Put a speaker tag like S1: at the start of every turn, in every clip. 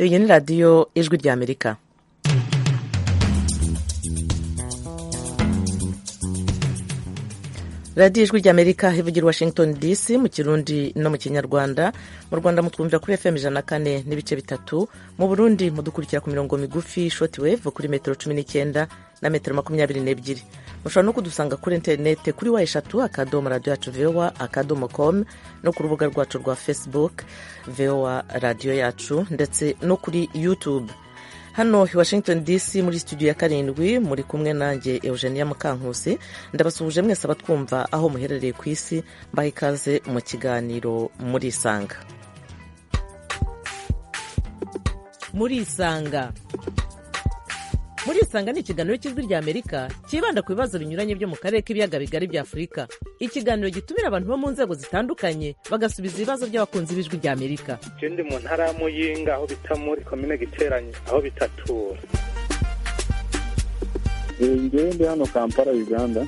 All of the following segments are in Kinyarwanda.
S1: iyi ni radiyo ijwi ry'amerika radiyo ijwi ry'amerika ivugira washington dc mu kirundi no mu kinyarwanda mu rwanda mutwumvira kuri fm ijana na kane n'ibice bitatu mu burundi mudukurikira ku mirongo migufi shoti weve kuri metero cumi n'icyenda na metero makumyabiri n'ebyiri mushobora no kudusanga kuri interinete kuri wa eshatu akadomo radiyo yacu vowa akadomo komu no ku rubuga rwacu rwa facebook vowa radiyo yacu ndetse no kuri youtube hano i washington dc muri studio ya karindwi muri kumwe nanjye eugenia mukankusi ndabasuhuje mwese abatwumva aho muherereye ku isi mbaha ikaze mu kiganiro muri isanga muri isanga muri isanga ni ikiganiro cy'ijwi ry'amerika cyibanda ku bibazo binyuranye byo mu karere k'ibiyaga bigari bya afurika ikiganiro gitumira abantu bo mu nzego zitandukanye bagasubiza ibibazo by'abakunzi b'ijwi ry'amerika
S2: ndi mu ntara ya muyinga aho bita muri komine giteranye aho bitatura
S3: ndi hano kampala uganda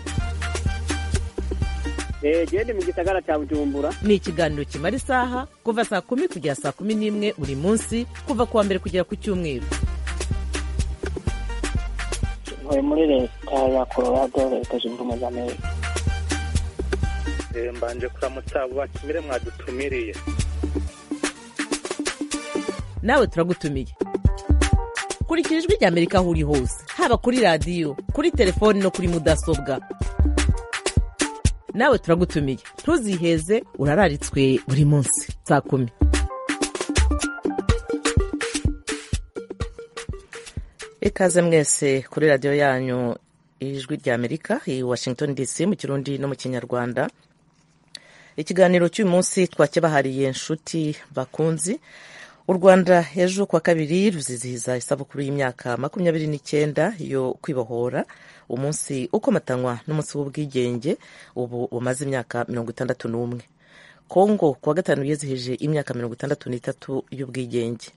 S4: genda mu gisagara cya bujumbura
S1: ni ikiganiro kimara isaha kuva saa kumi kugera saa kumi n'imwe buri munsi kuva ku wa mbere kugera ku cyumweru
S5: ntuye muri leta ya colorado leta zunze ubumwe za amerika
S2: mbanje kuramutsa abo batumire mwadutumiriye
S1: nawe turagutumiye kurikira ijwi ry'amerika aho uri hose haba kuri radiyo kuri telefoni no kuri mudasobwa nawe turagutumiye ntuziheze urararitswe buri munsi saa kumi ikaze mwese kuri radiyo yanyu ijwi ry'amerika i washington dc mu kirundi no mu kinyarwanda ikiganiro cy'uyu munsi twakibahariye inshuti bakunzi u rwanda ejo kuwa kabiri ruzizihiza isabukuru y'imyaka makumyabiri n'icyenda yo kwibohora umunsi ukomatanywa n'umunsi w'ubwigenge ubu umaze imyaka mirongo itandatu n'umwe kongo kuwa gatanu yizihije imyaka mirongo itandatu n'itatu y'ubwigenge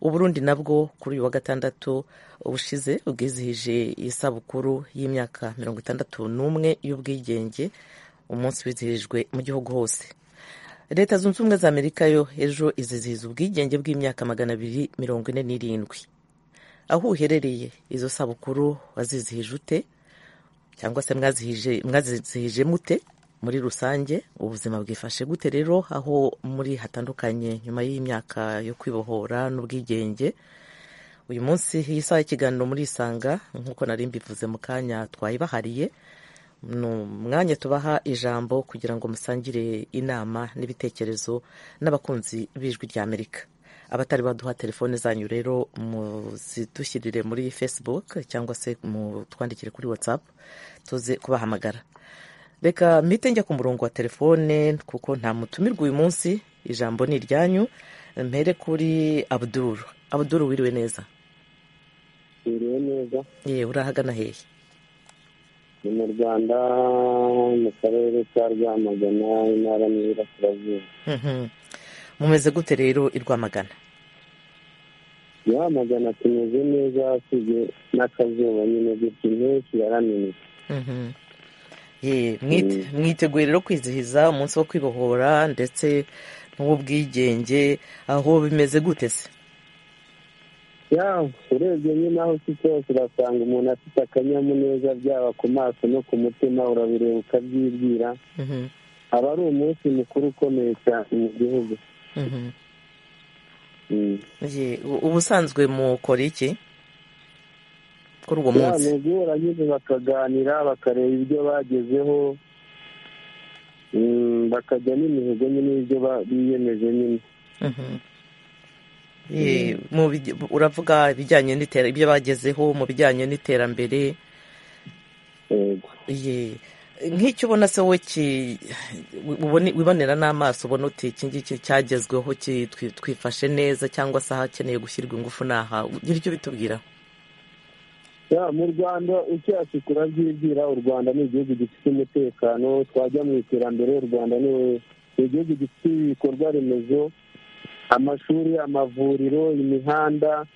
S1: uburundi nabwo kuri uyu wa gatandatu ubushize ubwizihije isabukuru y'imyaka mirongo itandatu n'umwe y'ubwigenge umunsi wizihijwe mu gihugu hose leta zunze ubumwe za amerika yo ejo izizihiza ubwigenge bw'imyaka magana abiri mirongo ine n'irindwi aho uherereye izo sabukuru wazizihije ute cyangwa se mwazizihije mute muri rusange ubuzima bwifashe gute rero aho muri hatandukanye nyuma y'imyaka yo kwibohora n'ubwigenge uyu munsi iyi saha y'ikiganiro muri isanga nk'uko nari mbivuze mu kanya twayibahariye ni umwanya tubaha ijambo kugira ngo musangire inama n'ibitekerezo n'abakunzi b'ijwi ry'amerika abatari baduha telefone zanyu rero muzidushyirire muri facebook cyangwa se mutwandikire kuri whatsapp tuze kubahamagara reka mpite njya ku murongo wa telefone kuko nta mutumirwa uyu munsi ijambo ni iryanyu mpere kuri abuduru abuduru wiriwe neza
S6: wiriwe neza
S1: yewe urahagana hehe
S6: ni mu rwanda mu karere ka rwamagana intara y'Iburasirazuba
S1: mumeze gute rero i rwamagana
S6: rwamagana tumeze neza usibye n'akazuba nyine gutya impeshyi yaramenetse
S1: mwiteguye rero kwizihiza umunsi wo kwibohora ndetse n'uw'ubwigenge aho bimeze gute se
S6: urebye nyine aho ufite hose urasanga umuntu afite akanyamuneza byaba ku maso no ku mutima urabireba ukabyibwira aba ari umunsi mukuru ukomeye cyane mu gihugu
S1: ubusanzwe mukora iki kuri uwo munsi
S6: ni uguhura nyine bakaganira bakareba ibyo bagezeho bakajya n'imihigo nyine y'ibyo biyemeje nyine
S1: uravuga ibijyanye n'iterambere ibyo bagezeho mu bijyanye n'iterambere nk'icyo ubona se wowe wibonera n'amaso ubona uti iki ngiki cyagezweho twifashe neza cyangwa se ahakeneye gushyirwa ingufu ni aha ugira icyo bitubwiraho
S6: mu rwanda ucyashye kurabyibwira u rwanda ni igihugu gifite umutekano twajya mu iterambere u rwanda ni igihugu gifite ibikorwa remezo amashuri amavuriro imihanda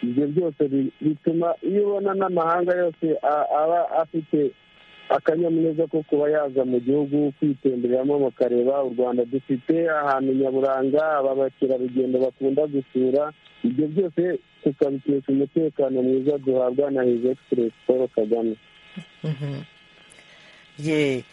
S6: ibyo byose bituma iyo ubona n'amahanga yose aba afite akanyamuneza ko kuba yaza mu gihugu kwitembereramo bakareba u rwanda dufite ahantu nyaburanga aba bakerarugendo bakunda gusura ibyo byose tukabikesha umutekano mwiza duhabwa na hizi egisipuresi paul kagame
S1: ye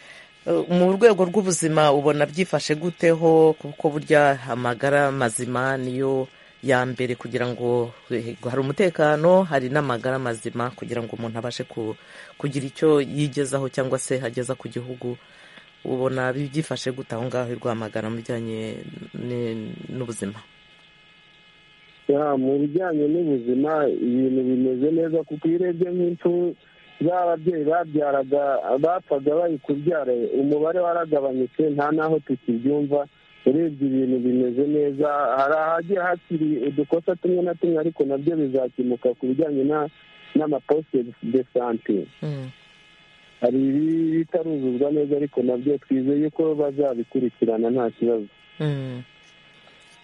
S1: Eh, mu rwego rw'ubuzima ubona byifashe guteho kuko burya amagara mazima niyo ya mbere kugira ngo eh, hari umutekano hari n'amagara mazima kugira ngo umuntu abashe ku- kugira icyo yigezaho cyangwa se ageza ku gihugu ubona byifashe gute aho ngaho i rwamagana mu bijyanye ni- n'ubuzima
S6: Ya, mu bijyanye n'ubuzima ibintu bimeze neza kuko iyo urebye nk'impfu z'ababyeyi babyaraga bapfaga bari kubyara umubare waragabanyutse nta n'aho tukibyumva urebye ibintu bimeze neza hari ahagiye hakiri udukosa tumwe na tumwe ariko nabyo bizakemuka ku bijyanye na- n'amaposite de sante
S1: Mm.
S6: hari ibitaruzuzwa neza ariko nabyo twizeye yuko bazabikurikirana nta kibazo
S1: Mm.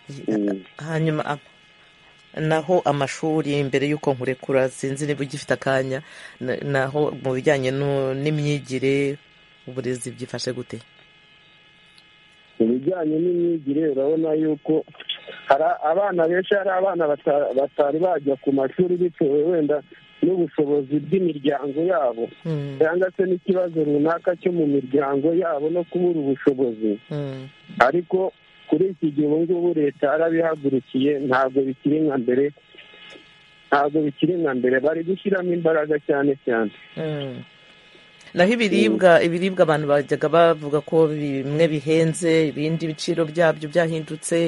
S1: Ye-
S6: Mm.
S1: hanyuma a- naho amashuri mbere y'uko nkurekura sinzi niba ugifite akanya na- naho mu bijyanye nu- n'imyigire uburezi byifashe gute
S6: mu bijyanye n'imyigire urabona yuko hari abana benshi hari abana bata- batari bajya ku mashuri bitewe wenda n'ubushobozi bw'imiryango yabo
S1: Mm,
S6: cyangwa se n'ikibazo runaka cyo mu miryango yabo no kubura ubushobozi
S1: mm,
S6: ariko kuri iki gihe ubu ngubu leta yarabihagurukiye ntabwo bikiri nka mbere ntabwo bikiri nka mbere bari gushyiramo imbaraga cyane cyane
S1: mm. naho ibiribwa ibiribwa abantu bajyaga bavuga ko bimwe bihenze ibindi ibiciro byabyo byahindutse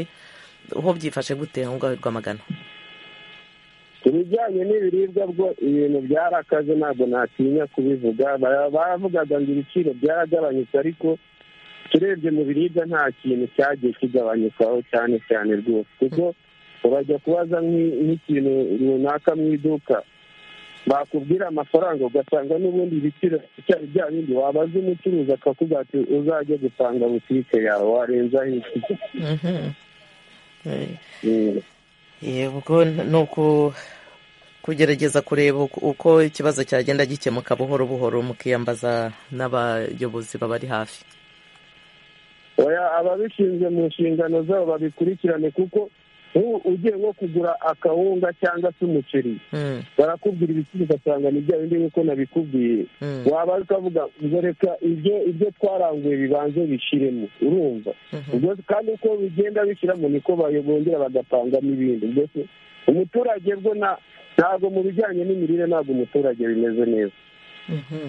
S1: ho byifashe gute aho ngaho i rwamagana
S6: ku bijyanye n'ibiribwa bwo ibintu byarakaze ntabwo natinya kubivuga Ba- bavugaga ngo ibiciro byaragabanyutse ariko turebye mu biribwa nta kintu cyagiye kigabanyukaho cyane cyane rwose kuko urajya kubaza nk'i- nk'ikintu runaka mu iduka bakubwira amafaranga ugasanga n'ubundi ibiciro cyari bya bindi wabaza umucuruzi akakubwira ati uzajye gusanga butike yawe warenzaho iki
S1: Mhm. Eh.
S6: Mm.
S1: yego ni uku kugerageza kureba uko- uko ikibazo cyagenda gikemuka buhoro buhoro mukiyambaza n'abayobozi babari hafi
S6: oya ababishinzwe mu nshingano zabo babikurikirane kuko nk'ubu ugiye nko kugura akawunga cyangwa se umuceri
S1: Mm,
S6: barakubwira ibiciro ugasanga ni bya bindi nk'uko nabikubwiye
S1: mm,
S6: waba ukavuga ngo reka ibyo ibyo twaranguye bibanze bishiremo urumva
S1: mhm,
S6: ubwo kandi uko bigenda bishyiramo niko bayo- bongera bagapangamo ibindi mbese umuturage bwo nta- ntabwo mu bijyanye n'imirire ntabwo umuturage bimeze neza
S1: mhm.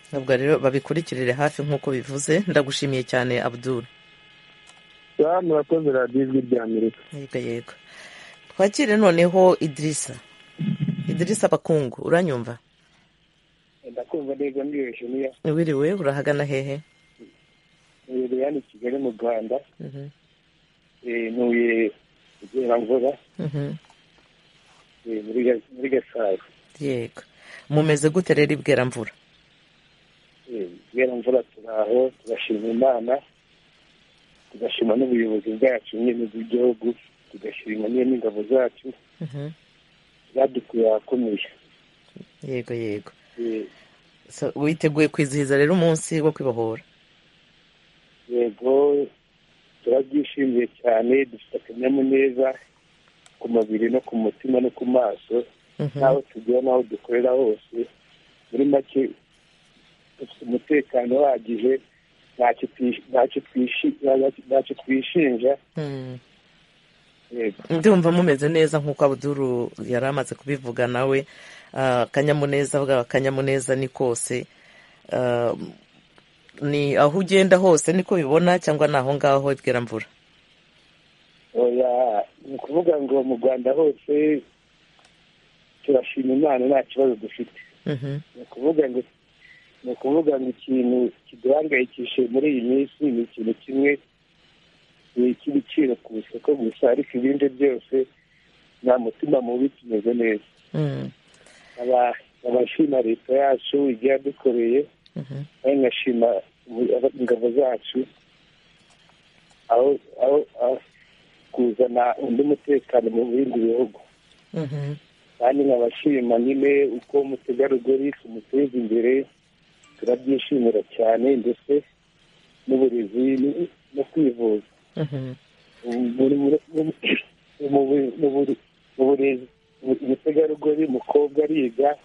S1: ntabwo rero babikurikirire hafi nk'uko bivuze ndagushimiye cyane abdul
S6: baba murakoze radiyo ijwi rya amerika
S1: yego yego twakire noneho idirisa idirisa bakungu uranyumva
S7: ndakumva neza niyejeniya
S1: wiriwe urahagana hehe
S7: iherereye hano i kigali mu rwanda
S1: Mhm,
S7: eh, ntuye igeramvura
S1: mhm.
S7: eh, muri Ga- muri gasabo
S1: yego mumeze gute rero ibweramvura
S7: igeramvura turi aho turashima imana tugashima n'ubuyobozi bwacu nyine bw'igihugu tugashima nyine n'ingabo zacu
S1: Mhm,
S7: zadukuye ahakomeye
S1: yego yego
S7: Eh,
S1: So, witeguye kwizihiza rero umunsi wo kwibohora
S7: yego turabyishimiye cyane dufite akanyamuneza ku mubiri no ku mutima no ku maso
S1: Mhm.
S7: n'aho tugera n'aho dukorera hose muri make dufite umutekano uhagije ntacyo twish- ntacyo twishi- ntacyo- ntacyo twishinja
S1: Mm.
S7: yego
S1: ndumva mumeze neza nk'uko abuduru yari amaze kubivuga nawe Ah, akanyamuneza bwa akanyamuneza ni kose Ah, ni aho ugenda hose niko bibona cyangwa ni aho ngaho bweramvura
S7: oya ni ukuvuga ngo mu rwanda hose turashima imana nta kibazo dufite
S1: Mhm.
S7: ni ukuvuga ngo ni ukuvuga ngo ikintu kiduhangayikishije muri iyi minsi ni ikintu kimwe ni icy'ibiciro ku isoko gusa ariko ibindi byose nta mutima mubi tumeze neza
S1: Mm,
S7: aba- abashima leta yacu ibyo yadukoreye
S1: mhm.
S7: kandi nkashima ubu- aba- ingabo zacu aho aho aho kuzana undi mutekano mu bindi bihugu
S1: Mhm.
S7: kandi nkabashima nyine uko umutegarugori tumuteza imbere
S6: turabyishimira cyane ndetse n'uburezi ni- no kwivuza
S1: Mhm.
S6: Muri- muri- muri- mu bu- mu buri- mu burezi mu- umutegarugori umukobwa ariga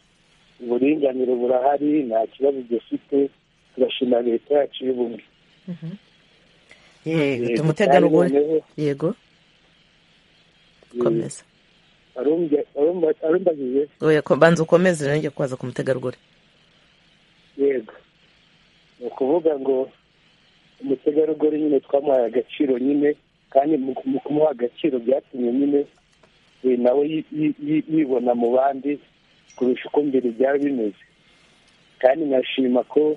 S6: uburinganire burahari nta kibazo dufite turashima leta yacu y'ubumwe
S1: yego
S6: Yego,
S1: tumutegarugori
S6: kandi noneho-
S1: yego komeza
S6: Arumva- arumva- arumbajije
S1: oya ko- banza ukomeze nanjye kubaza ku mutegarugori
S6: yego ni ukuvuga ngo umutegarugori nyine twamuhaye agaciro nyine kandi mu mu kumuha agaciro byatumye nyine eh, nawe yi- yi- yi- yibona mu bandi kurusha uko mbere byari bimeze kandi nkashima ko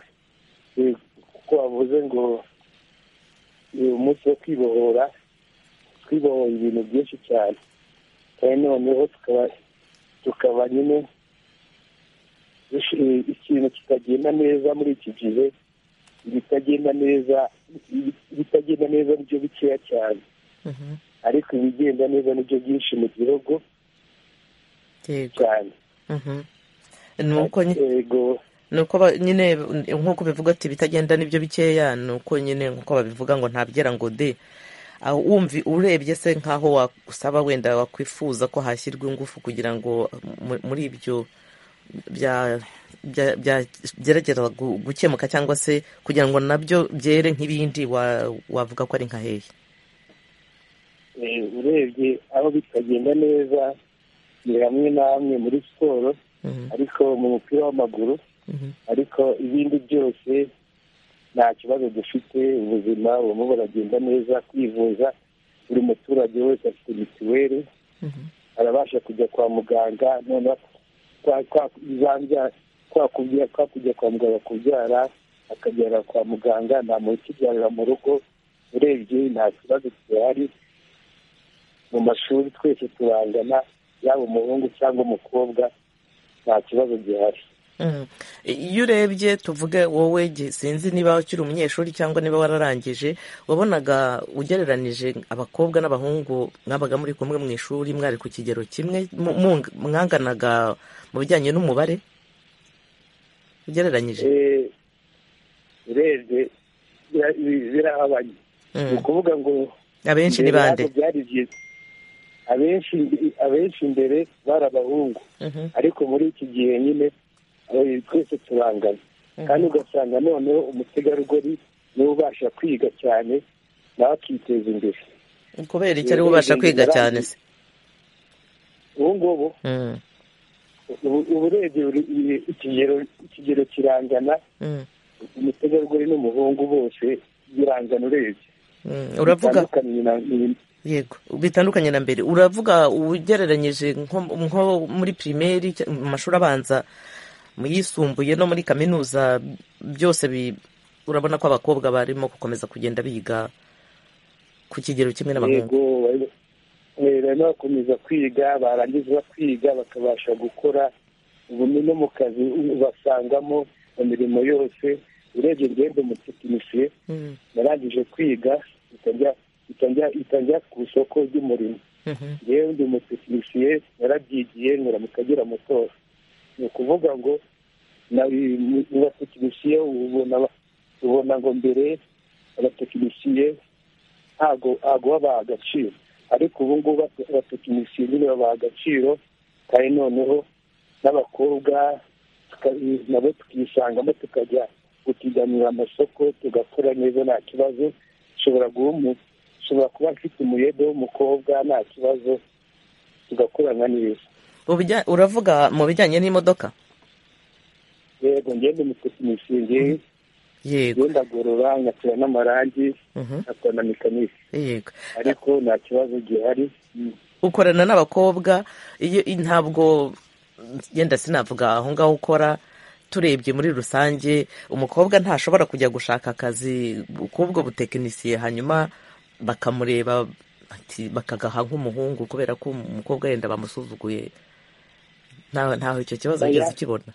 S6: eh, kuko wavuze ngo eh, umunsi wo kwibohora twibohoye ibintu byinshi cyane kandi noneho tukaba tukaba nyine ishi- ikintu kitagenda neza muri iki gihe ibitagenda neza ibitagenda neza nibyo bikeya cyane
S1: Mhm.
S6: ariko ibigenda neza nibyo byinshi mu gihugu
S1: yego
S6: cyane
S1: Mhm. ni uko nyi-
S6: yego
S1: ni uko ba- nyine nk'uko bivuga ati bitagenda n'ibyo bikeya ni uko nyine nk'uko babivuga ngo ntabyera ngo de Ah, wumvi urebye se nk'aho wagusaba wenda wakwifuza ko hashyirwa ingufu kugira ngo mu- muri ibyo bya- bya- bya- byegerageza gu- gukemuka cyangwa se kugira ngo nabyo byere nk'ibindi wa- wavuga ko ari nka hehe
S6: eh, urebye aho bitagenda neza ni hamwe na hamwe muri siporo
S1: Mhm,
S6: ariko mu mupira w'amaguru
S1: mhm,
S6: ariko ibindi byose nta kibazo dufite ubuzima burimo buragenda neza kwivuza buri muturage wese afite mituweli
S1: mhm.
S6: arabasha kujya kwa muganga noneho kwa- kwa- zambya- kwa kubya- kwa kujya kwa muganga kubyara akabyara kwa muganga nta muntu ukibyarira mu rugo urebye nta kibazo gihari mu mashuri twese turangana yaba umuhungu cyangwa umukobwa nta kibazo gihari
S1: Mhm. iyo urebye tuvuge wowe gi- sinzi niba ukiri umunyeshuri cyangwa niba wararangije wabonaga ugereranije abakobwa n'abahungu mwabaga muri kumwe mu ishuri mwari ku kigero kimwe mu- mu- mwanganaga mu bijyanye n'umubare ugereranyije
S6: Eh, urebye bira- bira- birahabanye ni
S1: Mm.
S6: ukuvuga ngo
S1: abenshi ni
S6: mbere
S1: bande
S6: ntabwo byari byiza abenshi abenshi mbere bari abahungu
S1: Mhm,
S6: ariko muri iki gihe nyine eh, twese turangana kandi ugasanga noneho umutegarugori niwe ubasha kwiga cyane nawe akiteza imbere
S1: kubera iki ari we ubasha kwiga cyane se
S6: ubu ngubu
S1: Mm,
S6: ubu- ubu urebye buri- i- ikigero ikigero kirangana
S1: mm,
S6: umutegarugori n'umuhungu bose birangana urebye
S1: mm. uravuga
S6: Bitandukanye na- ni-
S1: yego bitandukanye na mbere uravuga ugereranyije nko nko muri pirimeri cya- mu mashuri abanza mu yisumbuye no muri kaminuza byose bi- urabona ko abakobwa barimo gukomeza kugenda biga ku kigero kimwe n'abahungu
S6: yego bari- eh, barimo bakomeza kwiga barangiza bakiga bakabasha gukora ubumenyi no mu kazi basangamo mu mirimo yose urebye rwembe umutekinisiye
S1: Mm,
S6: narangije kwiga itajya itajya itajya ku isoko ry'umurimo
S1: mhm,
S6: yewe ndi umutekinisiye narabyigiye nkora mu kagera mutora ni ukuvuga ngo na- mu- mu batekinisiye ubona ba- ubona ngo mbere abatekinisiye ntago ntago babaha agaciro ariko ubu ngubu abate- abatekinisiye nyine babaha agaciro kandi noneho n'abakobwa tuka- nabo tukisangamo tukajya gupiganira amasoko tugakora neza nta kibazo ushobora guha umu- ushobora kuba mfite umuyede w'umukobwa nta kibazo tugakorana neza
S1: Ubijya- uravuga mu bijyanye n'imodoka
S6: yego ngende umutekinisiye ngewe
S1: yego
S6: ngenda agorora nkatera n'amarangi
S1: mhm,
S6: nkakora na mekanike
S1: yego
S6: ariko nta kibazo gihari
S1: ukorana n'abakobwa iyo i- ntabwo yenda sinavuga aho ngaho ukora turebye muri rusange umukobwa ntashobora kujya gushaka akazi k'ubwo butekinisiye hanyuma bakamureba ati- bakagaha nk'umuhungu kubera ko umukobwa yenda bamusuzuguye nta- ntaho icyo kibazo
S6: Oya.
S1: wigeze ukibona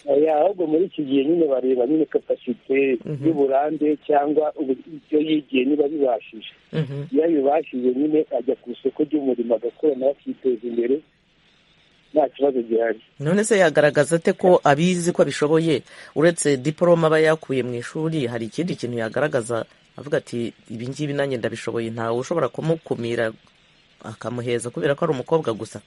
S6: Oya, ahubwo muri iki gihe nyine bareba nyine kapasite
S1: Mhm.
S6: y'uburambe cyangwa ubu- ibyo yigiye niba bibashije
S1: Mhm,
S6: iyo abibashije nyine ajya ku isoko ry'umurimo agakorana akiteza imbere nta kibazo gihari
S1: none se yagaragaza ate ko abizi ko abishoboye uretse diporome aba yakuye mu ishuri hari ikindi kintu yagaragaza avuga ati ibi ngibi nanjye ndabishoboye ntawe ushobora kumukumira akamuheza kubera ko ari umukobwa gusa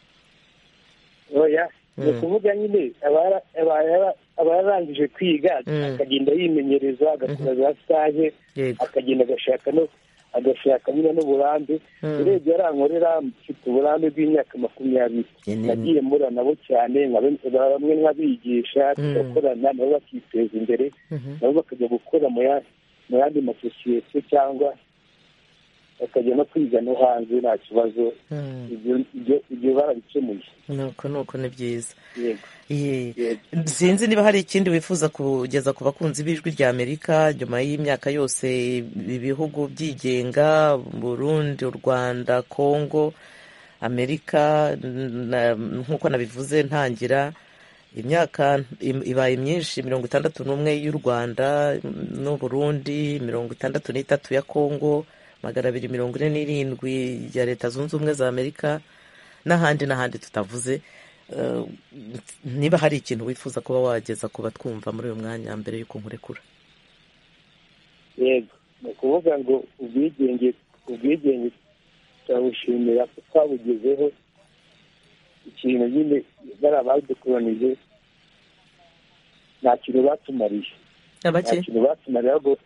S6: oya
S1: Mm.
S6: ni ukuvuga nyine abara- abara- aba yarangije kwiga
S1: Mm.
S6: akagenda yimenyereza agakora za sitaje
S1: yego
S6: akagenda agashaka no agashaka nyine n'uburambe
S1: Mm.
S6: urebye arankorera mfite uburambe bw'imyaka makumyabiri
S1: Ye ni-
S6: nagiye mura nabo cyane nkabe- bamwe nkabigisha tugakorana nabo bakiteza imbere
S1: Mhm.
S6: nabo bakajya gukora mu ya- mu yandi masosiyete cyangwa bakajya no kwiga no hanze nta kibazo
S1: Mm.
S6: Ibyo- ibyo- ibyo barabikemuye
S1: nuko nuko ni byiza
S6: yego
S1: Ye.
S6: yego
S1: sinzi niba hari ikindi wifuza kugeza ku bakunzi b'ijwi rya amerika nyuma y'imyaka yose ibihugu byigenga burundi u rwanda kongo amerika na- nk'uko nabivuze ntangira imyaka im- ibaye myinshi mirongo itandatu n'umwe y'u rwanda n'u burundi mirongo itandatu n'itatu ya kongo magana abiri mirongo ine n'irindwi ya leta zunze ubumwe za amerika n'ahandi n'ahandi tutavuze Eh, niba hari ikintu wifuza kuba wageza ku batwumva muri uyu mwanya mbere y'uko nkurekura
S6: yego ni ukuvuga ngo ubwigenge ubwigenge turabushimira ko twabugezeho ikintu nyine bari abadukoranije nta kintu batumariye nta
S1: abake
S6: kintu batumariye ahubwo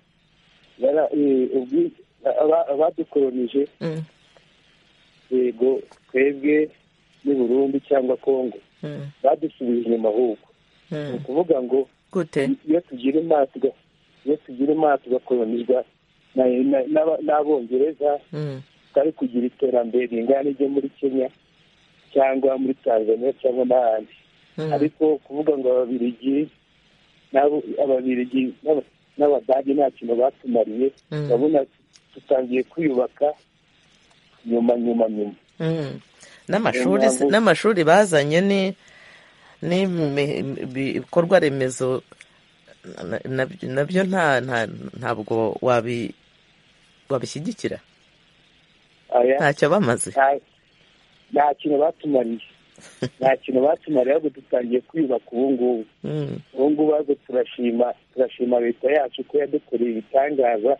S6: bara- eh, ubwi- aba- abadukoronije
S1: Mm,
S6: yego twebwe n'u Burundi cyangwa Kongo
S1: mm,
S6: badusubije inyuma ahubwo ni
S1: mm.
S6: ukuvuga ngo
S1: gute
S6: iyo tugira imana tuga- iyo tugira imana tugakolonizwa na- na- n'aba- n'abongereza
S1: Mm,
S6: twari kugira iterambere ringana n'iryo muri kenya cyangwa muri tanzania cyangwa n'ahandi
S1: mm,
S6: ariko kuvuga ngo ababirigi n'abo- ababirigi n'aba- n'abadage nta kintu batumariye
S1: Mm.
S6: urabona dutangiye kwiyubaka nyuma nyuma nyuma
S1: mm. n'amashuri
S6: Ntabwo-
S1: n'amashuri bazanye ni ni mi- bi- ibikorwa remezo na- na- nabyo nta nta- ntabwo wabi wabishyigikira
S6: aya
S1: ntacyo bamaze
S6: nta- nta kintu batumariye nta kintu batumariye ahubwo dutangiye kwiyubaka ubu ngubu
S1: Mm,
S6: ubu ngubu ahubwo turashima turashima leta yacu ko yadukoreye ibitangaza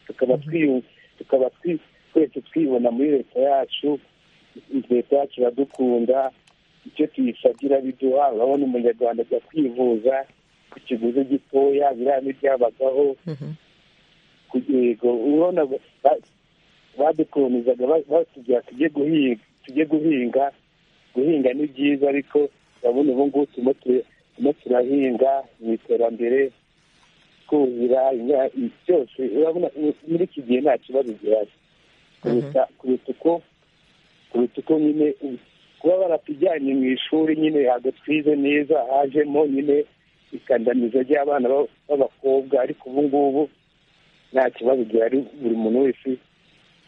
S6: tukaba twiyu- tukaba twi- twese twibona muri leta yacu leta yacu iradukunda icyo tuyisabye irabiduha urabona umunyarwanda ajya kwivuza ku kiguzi gitoya biriya ntibyabagaho
S1: mhm.
S6: yego urabona ba- badukolonizaga ba- batubwira tujye guhinga tujye guhinga guhinga ni byiza ariko urabona ubu ngubu turimo tu- turimo turahinga mu iterambere twuhira imya- byose urabona mu- muri iki gihe nta kibazo gihari kuruta kuruta uko kuruta uko nyine kuba baratujyanye mu ishuri nyine ntabwo twize neza hajemo nyine ikandamiza ry'abana b'ab- b'abakobwa ariko ubu ngubu nta kibazo gihari buri muntu wese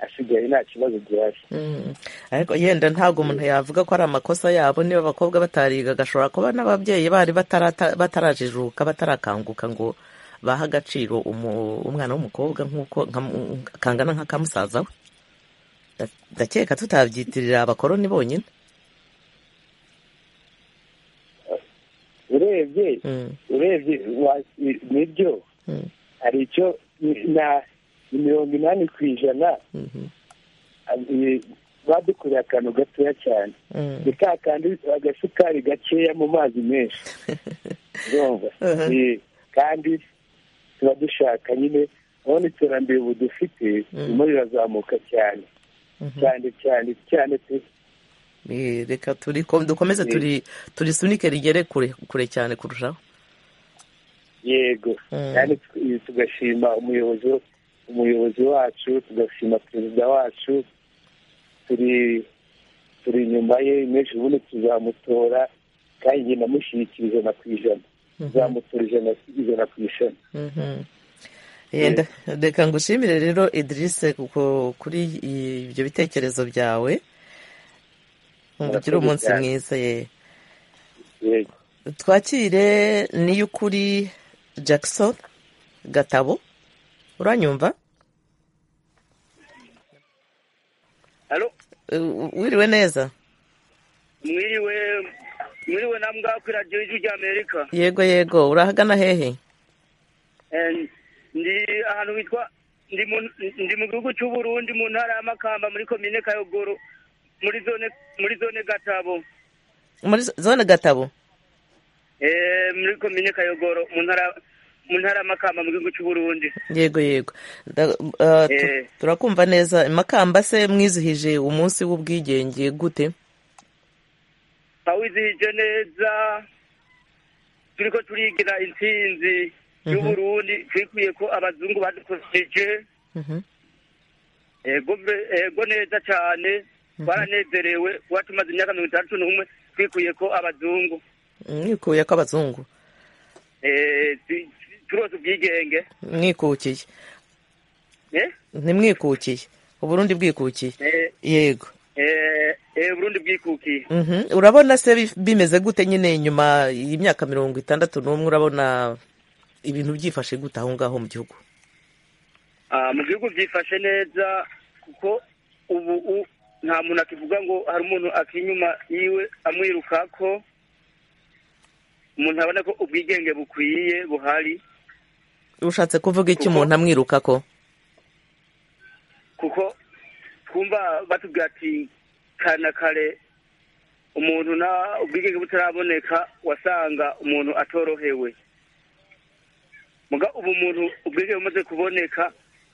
S6: asigaye nta kibazo gihari
S1: Mm. ariko yenda ntabwo umuntu yavuga ko ari amakosa yabo niba abakobwa batariga agashobora kuba n'ababyeyi bari batarata- batarajijuka batarakanguka ngo baha agaciro umu- umwana w'umukobwa nk'uko nka- kangana nka ka musaza we Da- ndakeka tutabyitirira abakoroni bonyine
S6: urebye
S1: Mm,
S6: urebye wa- ni- nibyo
S1: mm,
S6: hari icyo ni- na ni mirongo inani ku ijana
S1: mhm,
S6: ab- i- badukoreye akantu gatoya cyane
S1: mm.
S6: ni ka kandi agasukari gakeya mu mazi menshi urumva
S1: Uh-huh.
S6: Eh, kandi tuba dushaka nyine urabona iterambere ubu dufite ririmo rirazamuka cyane cyane cyane cyane pe
S1: Eh, reka turi ko- dukomeze turi turisunike rigere kure kure cyane kurushaho
S6: yego
S1: Mm.
S6: kandi tw- tugashima umuyobozi umuyobozi wacu tugashima perezida wacu turi turi inyuma ye menshi ubundi tuzamutora kandi njye ndamushyigikira ijana ku ijana tuzamutora ijana ijana ku ijana
S1: Mhm. Yenda reka ngushimire rero Idrisse kuko kuri i- ibyo bitekerezo byawe ugire
S6: Murakoze
S1: umunsi
S6: cyane.
S1: mwiza ye
S6: yego
S1: twakire niy'ukuri Jackson Gatabo uranyumva
S2: halo
S1: Uh, wiriwe neza
S2: mwiriwe
S8: muriwe na mbwa kuri radiyo y'ijwi ry'amerika
S1: yego yego urahagana hehe
S8: Eh, ndi ahantu hitwa ndi mu- ndi mu gihugu cy'u Burundi mu ntara ya makamba muri komine kayogoro muri zone muri zone gatabo
S1: muri zone gatabo
S8: Eh, muri komine kayogoro mu ntara mu ntara ya makamba mu gihugu cy'u Burundi
S1: yego yego Da- uh, tu-
S8: Eh.
S1: turakumva neza imakamba se mwizihije umunsi w'ubwigenge gute
S8: awizihije neza turiko turigira intsinzi y'uburundi twikwiye ko abazungu badukosije
S1: Mhm.
S8: ego be- ego neza cyane twaranezerewe kuba tumaze imyaka mirongo itandatu n'umwe twikwiye ko abazungu
S1: mwikuye ko abazungu
S8: eh, tu- turose ubwigenge
S1: mwikukiye
S8: eh?
S1: ntimwikukiye uburundi bwikukiye
S8: Eh,
S1: yego
S8: eh, eh, burundi bwikukiye
S1: Mhm. urabona se bi- bimeze gute nyine nyuma y'imyaka mirongo itandatu n'umwe urabona ibintu byifashe gute aho ngaho mu gihugu
S8: Ah, mu gihugu byifashe neza kuko ubu u- nta muntu akivuga ngo hari umuntu akiri inyuma yiwe amwirukako umuntu abona ko ubwigenge bukwiye buhari
S1: ushatse kuvuga iki
S8: Kuko-
S1: umuntu amwiruka ko
S8: kuko twumva batubwira ati kare na kare umuntu na ubwigenge butaraboneka wasanga umuntu atorohewe muga ubu umuntu ubwigenge bumaze kuboneka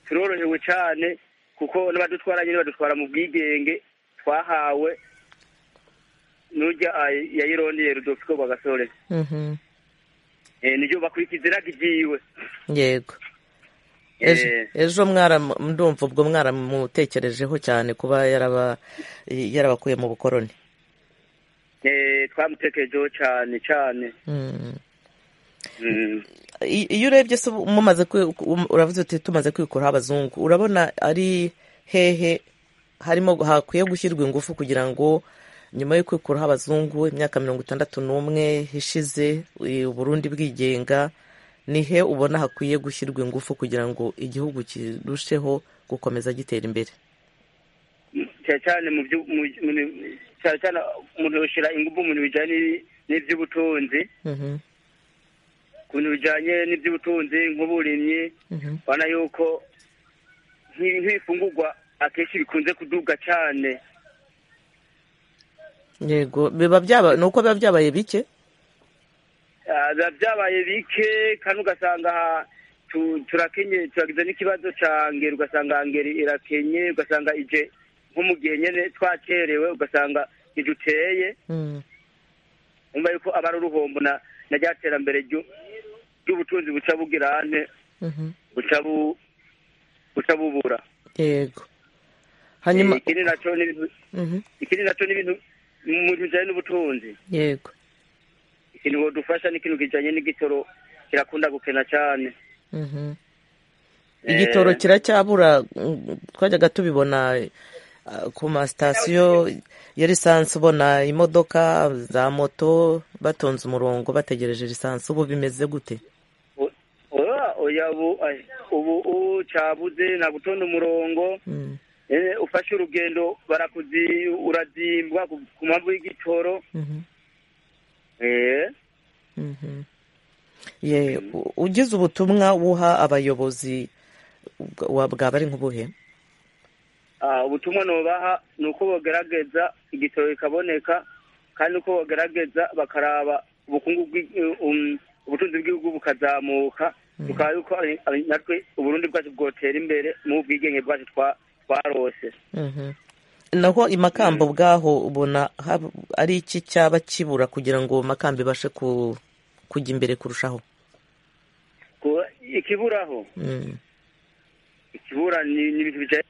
S8: turorohewe cyane kuko n'abadutwara nyine badutwara mu bwigenge twahawe n'urya ay- yayirondeye rudofiko rwagasore
S1: Mhm.
S8: Eh, niryo bakurikiza iraga ibyiwe
S1: yego ejo
S8: Eh,
S1: ejo mwaramu- ndumva ubwo mwaramutekerejeho cyane kuba yaraba yarabakuye mu bukoroni
S8: eh, twamutekerejeho cyane cyane
S1: Mm.
S8: Mm.
S1: I- iyo urebye se ubu mumaze kwi- um- uravuze uti tumaze kwikuraho abazungu urabona ari hehe harimo hakwiye gushyirwa ingufu kugira ngo nyuma yo kwikuraho abazungu imyaka mirongo itandatu n'umwe ishize i- uburundi bwigenga ni he ubona hakwiye gushyirwa ingufu kugira ngo igihugu kirusheho gukomeza gitera imbere
S8: cyane cyane mu byo mu mu- cyane cyane umuntu yoshyira ingufu mu bintu bijyanye n'iby'ubutunzi
S1: Mhm,
S8: ku bintu bijyanye n'iby'ubutunzi nk'uburimyi
S1: mhm,
S8: ubona yuko nk'i- nk'ifungurwa akenshi bikunze kuduga cyane
S1: yego biba byaba ni uko biba byabaye bike
S8: Ah, biba byabaye bike kandi ugasanga tu- turakenye turagize n'ikibazo cya ngeri ugasanga ngeri irakenye ugasanga ije nko mu gihe nyine twakerewe ugasanga ntiduteye
S1: Mm,
S8: nyuma yuko aba ari uruhombo na na rya terambere ry'u- ry'ubutunzi buca bugira ane
S1: mhm,
S8: buca bu buca bubura
S1: yego hanyuma
S8: Eh, ikindi nacyo ni ibintu-
S1: mhm,
S8: ikindi nacyo ni ibintu mu bintu bijyanye n'ubutunzi
S1: yego
S8: ikintu bodufasha ni ikintu kijyanye n'igitoro kirakunda gukena cyane
S1: Mhm.
S8: Eh.
S1: igitoro kiracyabura mm, twajyaga tubibona ah, ku masitasiyo ya lisansi ubona imodoka za moto batonze umurongo bategereje lisansi ubu bimeze gute
S8: O- oya- oya ubu ay- ubu ubu cyabuze nta gutonda umurongo
S1: Mm,
S8: Eh, ufashe urugendo barakuzi urazimbwa ku- ku mpamvu y'igitoro
S1: mhm,
S8: Eh,
S1: mhm. ye u- ugize ubutumwa wuha abayobozi bwa- wa- bwaba ari nk'ubuhe
S8: ah, ubutumwa nobaha ni uko bogerageza igitoro kikaboneka kandi uko bogerageza bakaraba ubukungu bw'i- um, ubutunzi bw'igihugu bukazamuka tukaba yuko ari- ari- natwe uburundi bwacu bwotera imbere mu bwigenge bwacu twa- twarose
S1: Mhm. naho imakamba ubwaho ubona hab- ari iki cyaba kibura kugira ngo makamba ibashe ku- kujya imbere kurushaho
S8: Ku- ikiburaho
S1: Mm.
S8: ikibura ni ni ibintu bijyanye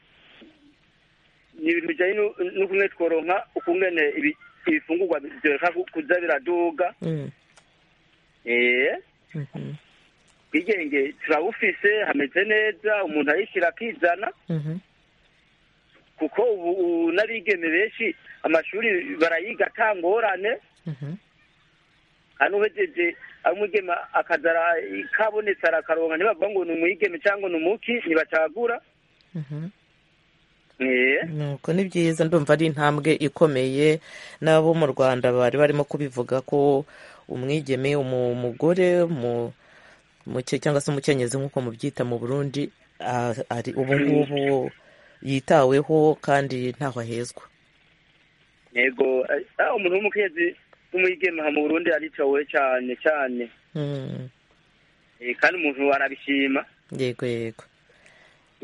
S8: ni ibintu bijyanye no- n'ukungene tworonka ukungene ibi- ibifungurwa byoreka ku- kuza biraduga
S1: Mm.
S8: Eh,
S1: Mhm.
S8: bwigenge turabufise hameze neza umuntu ayishyira akizana
S1: Mhm.
S8: kuko ubu ubu n'abigeme benshi amashuri barayiga atangorane
S1: Mhm.
S8: kandi uhejeje ari umwigeme akazara kabonetse arakaronka ntibavuga ngo ni umwigeme cyangwa ni umuki ntibacagura
S1: Mhm. nuko ni byiza ndumva ari intambwe ikomeye n'abo mu rwanda bari barimo kubivuga ko umwigeme umugore cyangwa se umukenyezi nk'uko mubyita mu burundi ari ubu ngubu yitaweho kandi ntaho ahezwa
S8: yego ah, umuntu w'umukenyezi w'umwigeme mu burundi aricawe cyane cyane
S1: Mm,
S8: Eh, kandi umuntu arabishima
S1: yego yego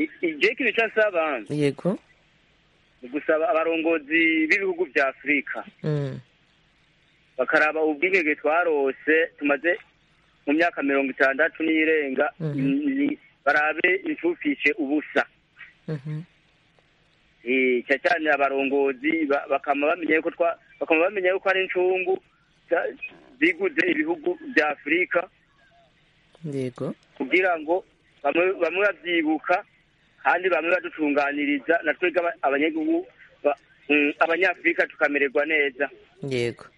S8: I- i- je ikintu cyasaba
S1: yego
S8: ni gusaba abarongozi b'ibihugu vya afurika
S1: Mm,
S8: bakaraba ubwigenge twarose tumaze mu myaka mirongo itandatu n'irenga
S1: Mhm.
S8: ni- barabe impfupfishe ubusa
S1: mhm,
S8: Eh, cyane cyane abarongozi ba- bakama bamenya yuko twa bakama bamenya yuko ari incungu za- ziguze ibihugu bya afurika
S1: yego
S8: kugira ngo bamwe bamwe babyibuka kandi bamwe badutunganiriza na twebwe aba- abanyagihugu ba- mm, abanyafurika tukamererwa neza
S1: yego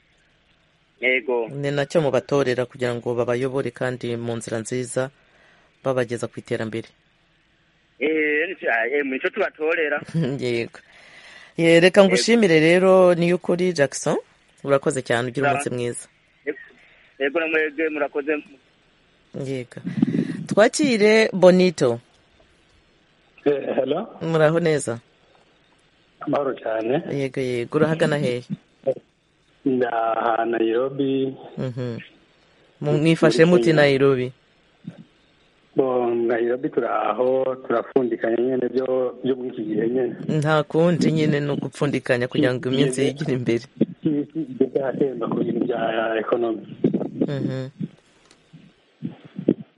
S8: yego
S1: ni nacyo mubatorera kugira ngo babayobore kandi mu nzira nziza babageza ku iterambere
S8: Eh, ni- ah, eh, mu nico tubatorera
S1: yego Eh, reka ngushimire rero niyo ukuri jackson urakoze cyane ugira umunsi
S8: Za-
S1: mwiza
S8: yego na mwebwe murakoze
S1: yego twakire bonito
S9: helo
S1: muraho neza
S9: amahoro cyane
S1: yego yego urahagana hehe
S9: ni aha nayirobi
S1: Mhm. Mu- mwifashe muti nairobi
S9: bo nayirobi turaho turapfundikanya nyine byo byo muri iki gihe nyine
S1: nta kundi nyine ni ugupfundikanya kugira ngo iminsi yigire imbere
S9: isi igeze ahatemba ku bintu bya ekonomi
S1: Mhm.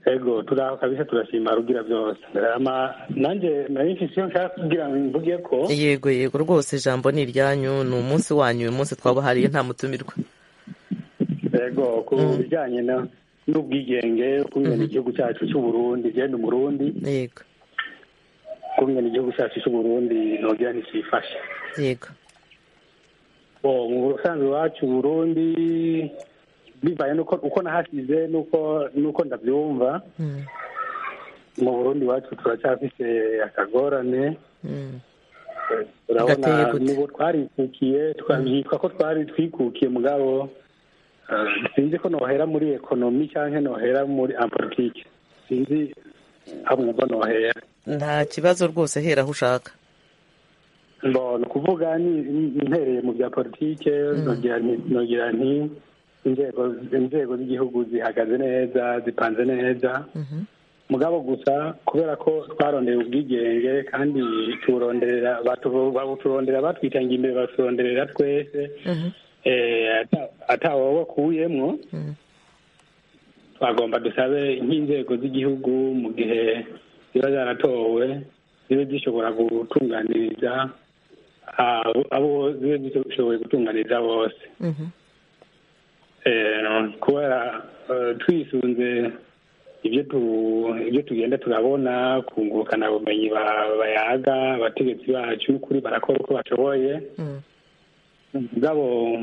S9: ego turaho kabisa turashima rugira byose ama nanjye nari mfite icyo nshaka kugira ngo mvuge ko
S1: yego yego rwose ijambo ni iryanyu ni umunsi wanyu uyu munsi twabahariye nta mutumirwa
S9: ego ku bijyanye na- n'ubwigenge ukungene igihugu cyacu cy'uburundi genda umurundi
S1: yego
S9: ukungene igihugu cyacu cy'uburundi nogira nticyifashe
S1: yego
S9: bo mu busanzwe iwacu i burundi bivaye nuko uko nahasize nuko nuko ndabyumva
S1: Mm,
S9: mu burundi iwacu turacyafite akagorane
S1: mm.
S9: turabona
S1: Gateye gute?
S9: n'ubu twarikukiye twabyitwa ko twari twikukiye mugabo eh, sinzi ko nohera muri ekonomi cyangwa nohera muri apolitike sinzi amwumva nohera
S1: nta kibazo rwose hera aho ushaka
S9: Bon, ni ukuvuga ni- ni- ntereye mu bya politike nongera nti nongera nti inzego inzego z'igihugu zihagaze neza zipanze neza
S1: Mhm.
S9: mugabo gusa kubera ko twarondeye ubwigenge kandi turonderera batu- babuturondera batwitangiye imbere baturonderera twese
S1: Mhm.
S9: eh, ata- atawe wakuyemwo
S1: Mm.
S9: twagomba dusabe nk'inzego z'igihugu mu gihe ziba zaratowe zibe zishobora gutunganiriza abo abo zibe zishoboye gutunganiriza bose
S1: Mhm.
S9: Eh, kubera eh, twisunze ibyo tu ibyo tugenda turabona kungurukana ubumenyi ba- bayaga abategetsi bacu kuri barakora uko bashoboye
S1: Mm.
S9: mugabo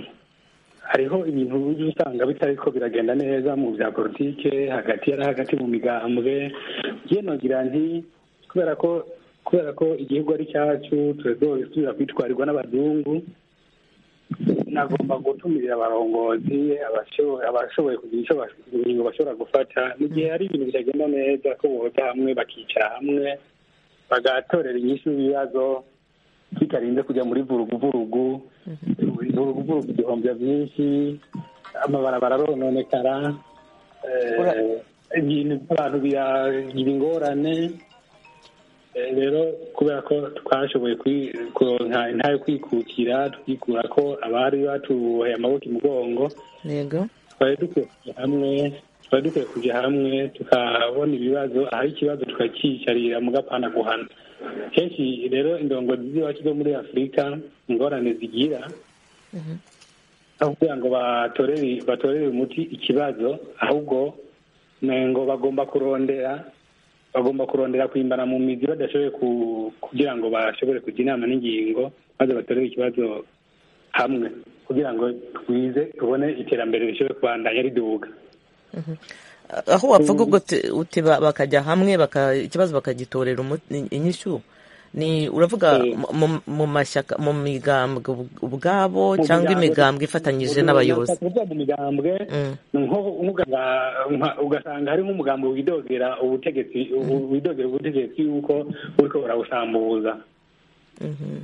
S9: hariho ibintu ujya usanga bitariko biragenda neza mu bya politike hagati yari hagati mu migambwe yewe nogira nti kubera ko kubera ko igihugu ari cyacu turazosubira kwitwarirwa n'abazungu nagomba gutumirira abarongozi abasho- abashoboye kugira icyo bas- ingingo bashobora gufata mu gihe hari ibintu bitagenda neza ko boza hamwe bakicara hamwe bagatorera inyishu ibibazo tutarinze kujya muri vuruguvurugu vuruguvurugu igihomvya byinshi amabarabara arononekara eh,
S1: Ura-
S9: ibintu by'abantu biragira ingorane Eh, rero kubera ko twashoboye kwi- kuronka intare kwikukira twikura ko abari batuboheye amaboko imugongo
S1: yego
S9: twari dukwiye kujya hamwe twari dukwiye kujya hamwe tukabona ibibazo ahari ikibazo tukakiyicarira mu gapana guhana kenshi rero indongozi z'iwacu zo muri afurika ingorane zigira aho kugira ngo batorere batorere umuti ikibazo ahubwo ni ngo bagomba kurondera bagomba kurondera kwimbana mu mizi badashoboye ku- kugira ngo bashobore kujya inama n'ingingo maze batorere ikibazo hamwe kugira ngo twize tubone iterambere rishobore kubandanya riduga
S1: aho wavuga ubwo uti- uti ba- bakajya hamwe baka- ikibazo bakagitorera umu- inyishyu ni uravuga
S9: Eh.
S1: mu- mu- mu mashyaka mu migambwe ubw- ubwabo cyangwa
S9: migambwe.
S1: imigambwe ifatanyije n'abayobozi
S9: kuvuga mu migambwe
S1: Mm.
S9: nko nk'uganga nka- ugasanga hari nk'umugambi widogera ubutegetsi u- widogera ubutegetsi yuko uriko burawusambuza
S1: Mhm.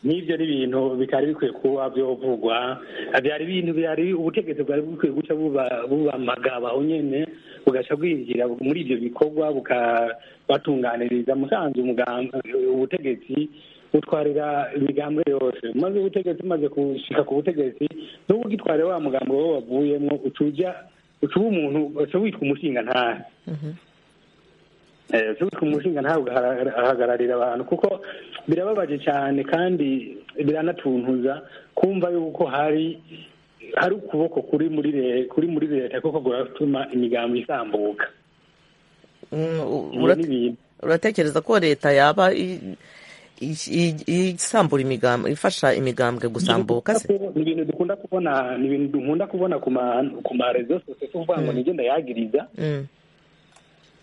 S9: n'ibyo ni ibintu bitari bikwiye kuba byovugwa byari ibintu byari ubutegetsi bwari bukwiye guca buba- bubamagaba nyene bugaca bwinjira muri ibyo bikorwa bukabatunganiriza musanze umugambi ubutegetsi butwarira imigambwe yose maze ubutegetsi umaze gushika ku butegetsi n'ubu ugitwarira wa mugambi wowe wavuyemwo uca uja uca uba umuntu uca witwa umushinga ntahe
S1: Mhm.
S9: Eh, uwitwa umushinga ntawe ugahara- ahagararira abantu kuko birababaje cyane kandi biranatuntuza kumva yuko hari hari ukuboko kuri muri le- kuri muri leta kuko guratuma imigambi isambuka
S1: Mm, u-
S9: Ibyo
S1: urat-
S9: ni ibintu.
S1: uratekereza ko leta yaba i- i- i- isambura imigambwe ifasha imigambwe gusambuka se
S9: ni ibintu dukunda kubona ni ibintu dukunda kubona ku ma ku marezo sose tuvuga ngo nijye ndayagiriza
S1: Mm.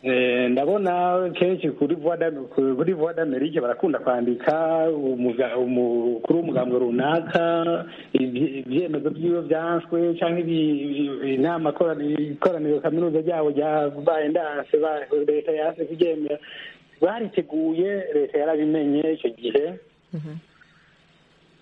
S9: Eh, ndabona kenshi kuri voix d'Am- kuri voix d'Amerique barakunda kwandika umuga- umu- kuri umugambo runaka ibye- ibyemezo by'iyo byanswe cyangwa ibi- inama korani- ikoraniro kaminuza ryabo ryabaye ndanse ba- leta yanse kuryemera bariteguye leta yarabimenye icyo gihe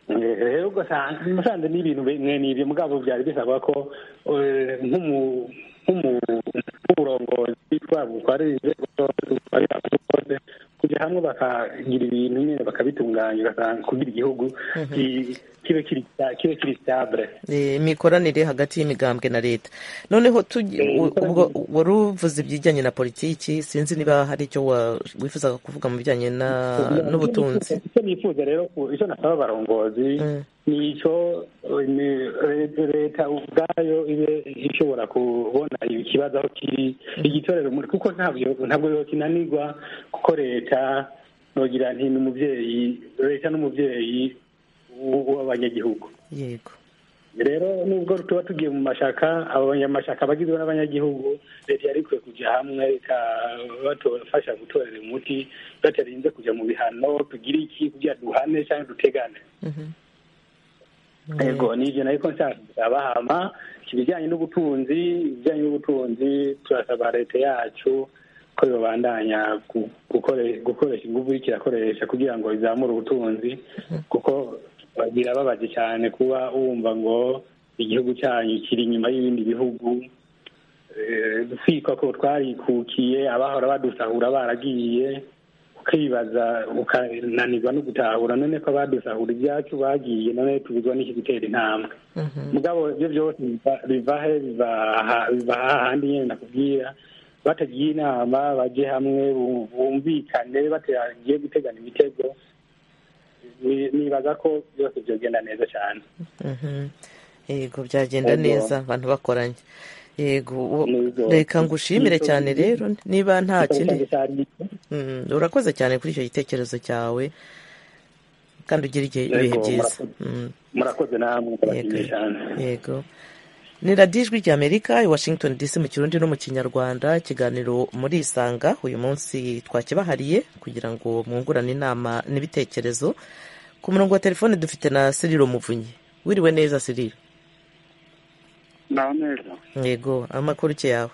S9: Eh, rero ugasanga musanze ni ibintu bimwe n'ibyo mugabo byari bisaba ko eh, nk'umu- nk'umu- nk'uburongozi twaba butwara inzego zose butwara abantu bose kujya hamwe bakagira ibintu nyine bakabitunganya ugasanga kugira igihugu ki- kibe kiri sta- kibe kiri stabule
S1: Eh, imikoranire hagati y'imigambwe na leta noneho tugi-
S9: Eh,
S1: u-
S9: imikoranire-
S1: ubwo wari uvuze ibijyanye na politiki sinzi niba hari icyo wa- wifuzaga kuvuga mu bijyanye na- n'ubutunzi
S9: icyo nifuza rero ku- icyo nasaba abarongozi
S1: Mm.
S9: ni icyo eh, ni- re- leta ubwayo ibe ishobora kubona ikibazo aho kiri igitorero muri kuko ntabyo ntabwo yokinanirwa kuko leta nogira nti ni umubyeyi leta n'umubyeyi w- w'abanyagihugu
S1: yego
S9: rero nubwo tuba tugiye mu mashyaka abo banyamashyaka bagizwe n'abanyagihugu leta yari ikwiye kujya hamwe ikabafasha gutorera umuti batarinze kujya mu bihano tugire iki kugira duhane cyangwa dutegane
S1: Mhm.
S9: yego ni ibyo nari ko nshaka abahama ibijyanye n'ubutunzi ibijyanye n'ubutunzi turasaba leta yacu ko yobandanya gu- gukore- gukoresha ingufu iriko irakoresha kugira ngo izamure ubutunzi kuko birababaje cyane kuba wumva ngo igihugu cyanyu kiri inyuma y'ibindi bihugu Eh, twikwa ko twarikukiye abahora badusahura baragiye ukibaza ukananirwa no gutahura none ko abadusahura ibyacu bagiye none tubizwa n'iki gutera intambwe
S1: Mhm.
S9: mugabo ibyo byose biva- biva he biva aha- biva hahandi nyine nakubwira batagiye inama bajye hamwe bu- bumvikane batagiye gutegana imitego Ni- nibaza ko byose byogenda neza cyane
S1: Mhm. yego byagenda
S9: Yego.
S1: neza abantu bakoranye yego u-
S9: Yego.
S1: reka ngushimire
S9: Yego.
S1: cyane rero niba nta kindi
S9: Ikibazo cyari-
S1: Mm, urakoze cyane kuri icyo gitekerezo cyawe kandi ugira igihe-
S9: Yego,
S1: ibihe byiza
S9: murakoze.
S1: Mm,
S9: murakoze namwe
S1: yego
S9: murashimye cyane
S1: yego ni radiyo ijwi ry'amerika i washington dc mu kirundi no mu kinyarwanda ikiganiro muri isanga uyu munsi twakibahariye kugira ngo mwungurane inama n'ibitekerezo ku murongo wa telefone dufite na siriro muvunyi wiriwe neza siriro
S2: naho neza
S1: yego amakuru ke yawe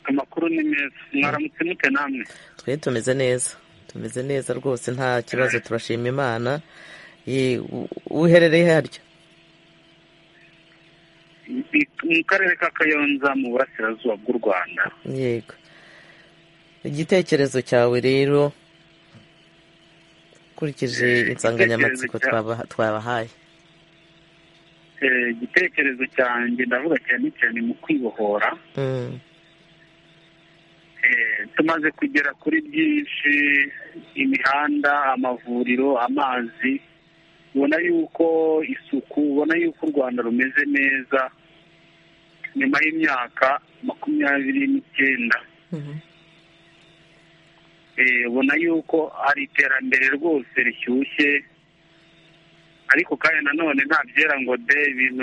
S2: amakuru ni meza mwaramutse mute namwe
S1: twe tumeze neza tumeze neza rwose nta kibazo turashima imana Ye, u- uherereye harya
S2: mu karere ka kayonza mu burasirazuba bw'u rwanda
S1: yego igitekerezo cyawe rero ukurikije insanganyamatsiko
S2: igitekerezo cyawe.
S1: twaba- twabahaye
S2: Eh, igitekerezo cyanjye ndavuga cyane cyane mu kwibohora
S1: Mm,
S2: Eh, tumaze kugera kuri byinshi imihanda amavuriro amazi ubona yuko isuku ubona yuko u rwanda rumeze neza nyuma y'imyaka makumyabiri n'icyenda
S1: mhm,
S2: Eh, ubona yuko hari iterambere rwose rishyushye ariko kandi nanone nta byera ngo de ibintu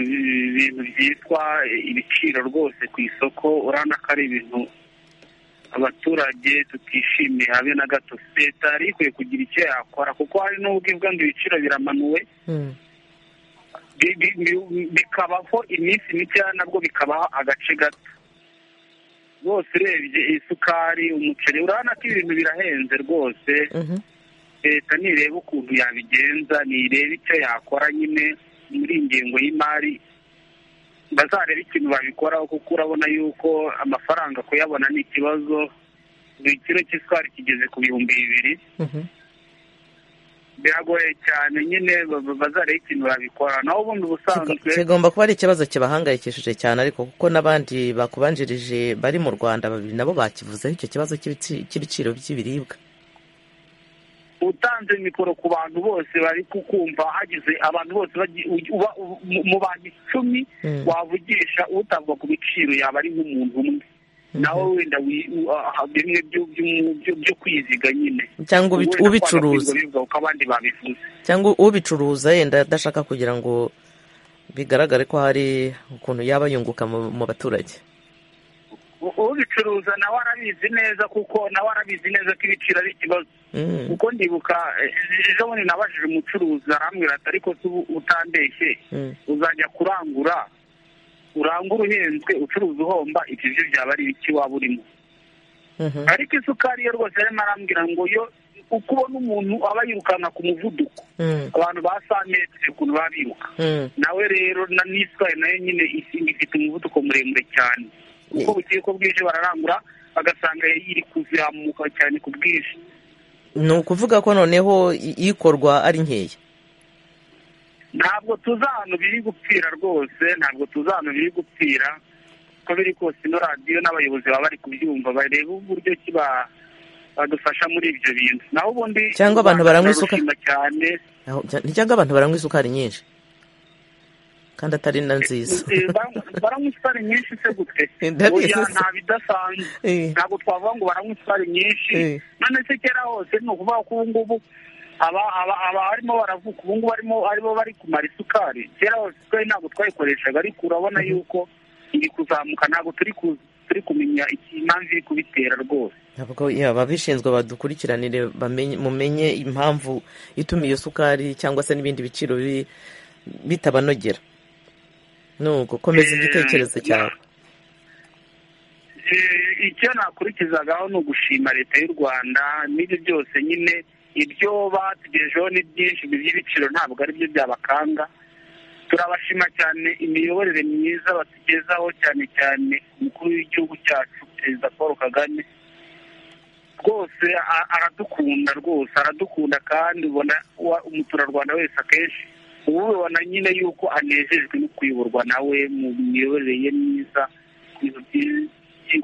S2: ibintu byitwa ibiciro rwose ku isoko urabona ko ari ibintu
S6: abaturage tutishimiye habe na gato leta yari ikwiye kugira icyo yakora kuko hari n'ubwo ivuga ngo ibiciro biramanuwe bi- bi- bi- bikabaho iminsi mikeya nabwo bikabaho agace gato rwose urebye isukari umuceri urabona ko ibintu birahenze rwose
S1: Mhm.
S6: leta nireba ukuntu yabigenza nireba icyo yakora nyine muri iyi ngengo y'imari bazarebe ikintu babikoraho kuko urabona yuko amafaranga kuyabona ni ikibazo buri kiro cy'isukari kigeze ku bihumbi bibiri
S1: Mhm.
S6: biragoye cyane nyine ba- ba- bazarebe ikintu babikora naho ubundi ubusanzwe
S1: kigomba kuba ari ikibazo kibahangayikishije cyane ariko kuko n'abandi bakubanjirije bari mu rwanda babiri nabo bakivuzeho icyo kibazo cy'ibici- cy'ibiciro by'ibiribwa
S6: utanze mikoro ku bantu bose bari kukumva hagize abantu bose bagi- ugi- uba- u- mu- mu bantu icumi
S1: Mm.
S6: wavugisha utavuga ku biciro yaba ari nk'umuntu umwe nawe wenda wi- u- ah, bimwe byo- byo- byo- byo kwiziga nyine
S1: Cyangwa ubi-
S6: Wenda
S1: ubicuruza.
S6: kwanga kubivuga kuko abandi babivuze
S1: cyangwa ubicuruza yenda adashaka kugira ngo bigaragare ko hari ukuntu yaba yunguka mu mu baturage
S6: U- ubicuruza nawe arabizi neza kuko nawe arabizi neza ko ibiciro ari ikibazo
S1: Mm.
S6: kuko ndibuka eh, ejo bundi nabajije umucuruzi arambwira ati ariko se ubu utandeshye
S1: Mm.
S6: uzajya kurangura urangura uhenzwe ucuruza uhomba ibyo byo byaba ari ibiki waba urimo
S1: Mhm.
S6: ariko isukari yo rwose arimo arambwira ngo yo uko ubona umuntu aba yirukanka ku muvuduko
S1: Mm.
S6: abantu ba santimetero ukuntu baba biruka
S1: Mm.
S6: nawe rero na n'isukari nayo nyine isinga ifite umuvuduko muremure cyane uko bukeye ko bwije bararangura bagasanga iri kuzamuka cyane ku bwinshi
S1: ni ukuvuga ko noneho i- ikorwa ari nkeya
S6: ntabwo tuzi ahantu biri gupfira rwose ntabwo tuzi ahantu biri gupfira uko biri kose ino radiyo n'abayobozi baba bari kubyumva barebe uburyo ki ba- badufasha muri ibyo bintu naho ubundi
S1: Cyangwa abantu baranywa isuka.
S6: turarushima cyane
S1: Aho- cya- ni cyangwa abantu baranywa isukari nyinshi kandi atari na nziza
S6: Eh, baranywa baranywa isukari nyinshi se gute
S1: Ndabizi
S6: Oya,
S1: se.
S6: nta bidasanzwe
S1: Eh.
S6: ntabwo twavuga ngo baranywa isukari nyinshi
S1: Eh.
S6: none se kera hose ni ukuvuga ko ubu ngubu aba- aba- aba barimo baravuga ubu ngubu barimo aribo bari kumara isukari kera hose isukari ntabwo twayikoreshaga ariko urabona yuko iri kuzamuka ntabwo turi ku- turi kumenya iki- impamvu iri kubitera rwose
S1: ntabwo yeah, ababishinzwe badukurikiranire bamenye- mumenye impamvu ituma iyo sukari cyangwa se n'ibindi biciro biri- bitabanogera ni uko komeza
S6: Eh,
S1: igitekerezo cyawe
S6: Eh, icyo nakurikizagaho ni ugushima leta y'u rwanda n'ibyo byose nyine ibyo batugejeho ni byinshi ibyo by'ibiciro ntabwo ari byo byabakanga turabashima cyane imiyoborere myiza batugezaho cyane cyane umukuru w'igihugu cyacu perezida paul kagame rwose a- aradukunda rwose aradukunda kandi ubona wa- umuturarwanda wese akenshi ubu ubibona nyine yuko anejejwe no kuyoborwa nawe mu miyoborere ye myiza ku bintu byi-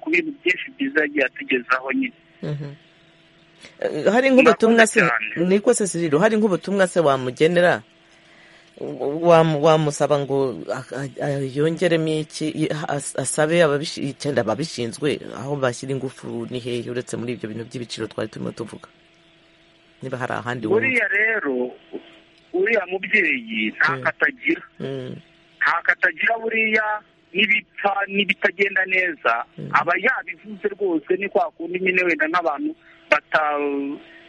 S6: ku bintu byinshi byiza yagiye atugezaho nyine
S1: Mhm. Eh, hari nk'ubutumwa se
S6: Murakoze cyane.
S1: niko se siriro hari nk'ubutumwa se wamugenera Wamu- wamusaba ngo a- a- a- yongeremo iki i- as- asabe ababishi- icyenda ababishinzwe aho bashyira ingufu ni hehe uretse muri ibyo bintu by'ibiciro twari turimo tuvuga niba hari ahandi wumva
S6: uriya rero uriya mubyeyi nta
S1: Mm.
S6: katagira
S1: Mm,
S6: nta katagira buriya n'ibipfa n'ibitagenda neza
S1: Mm.
S6: aba yabivuze rwose ni kwa kundi nyine wenda nk'abantu bata-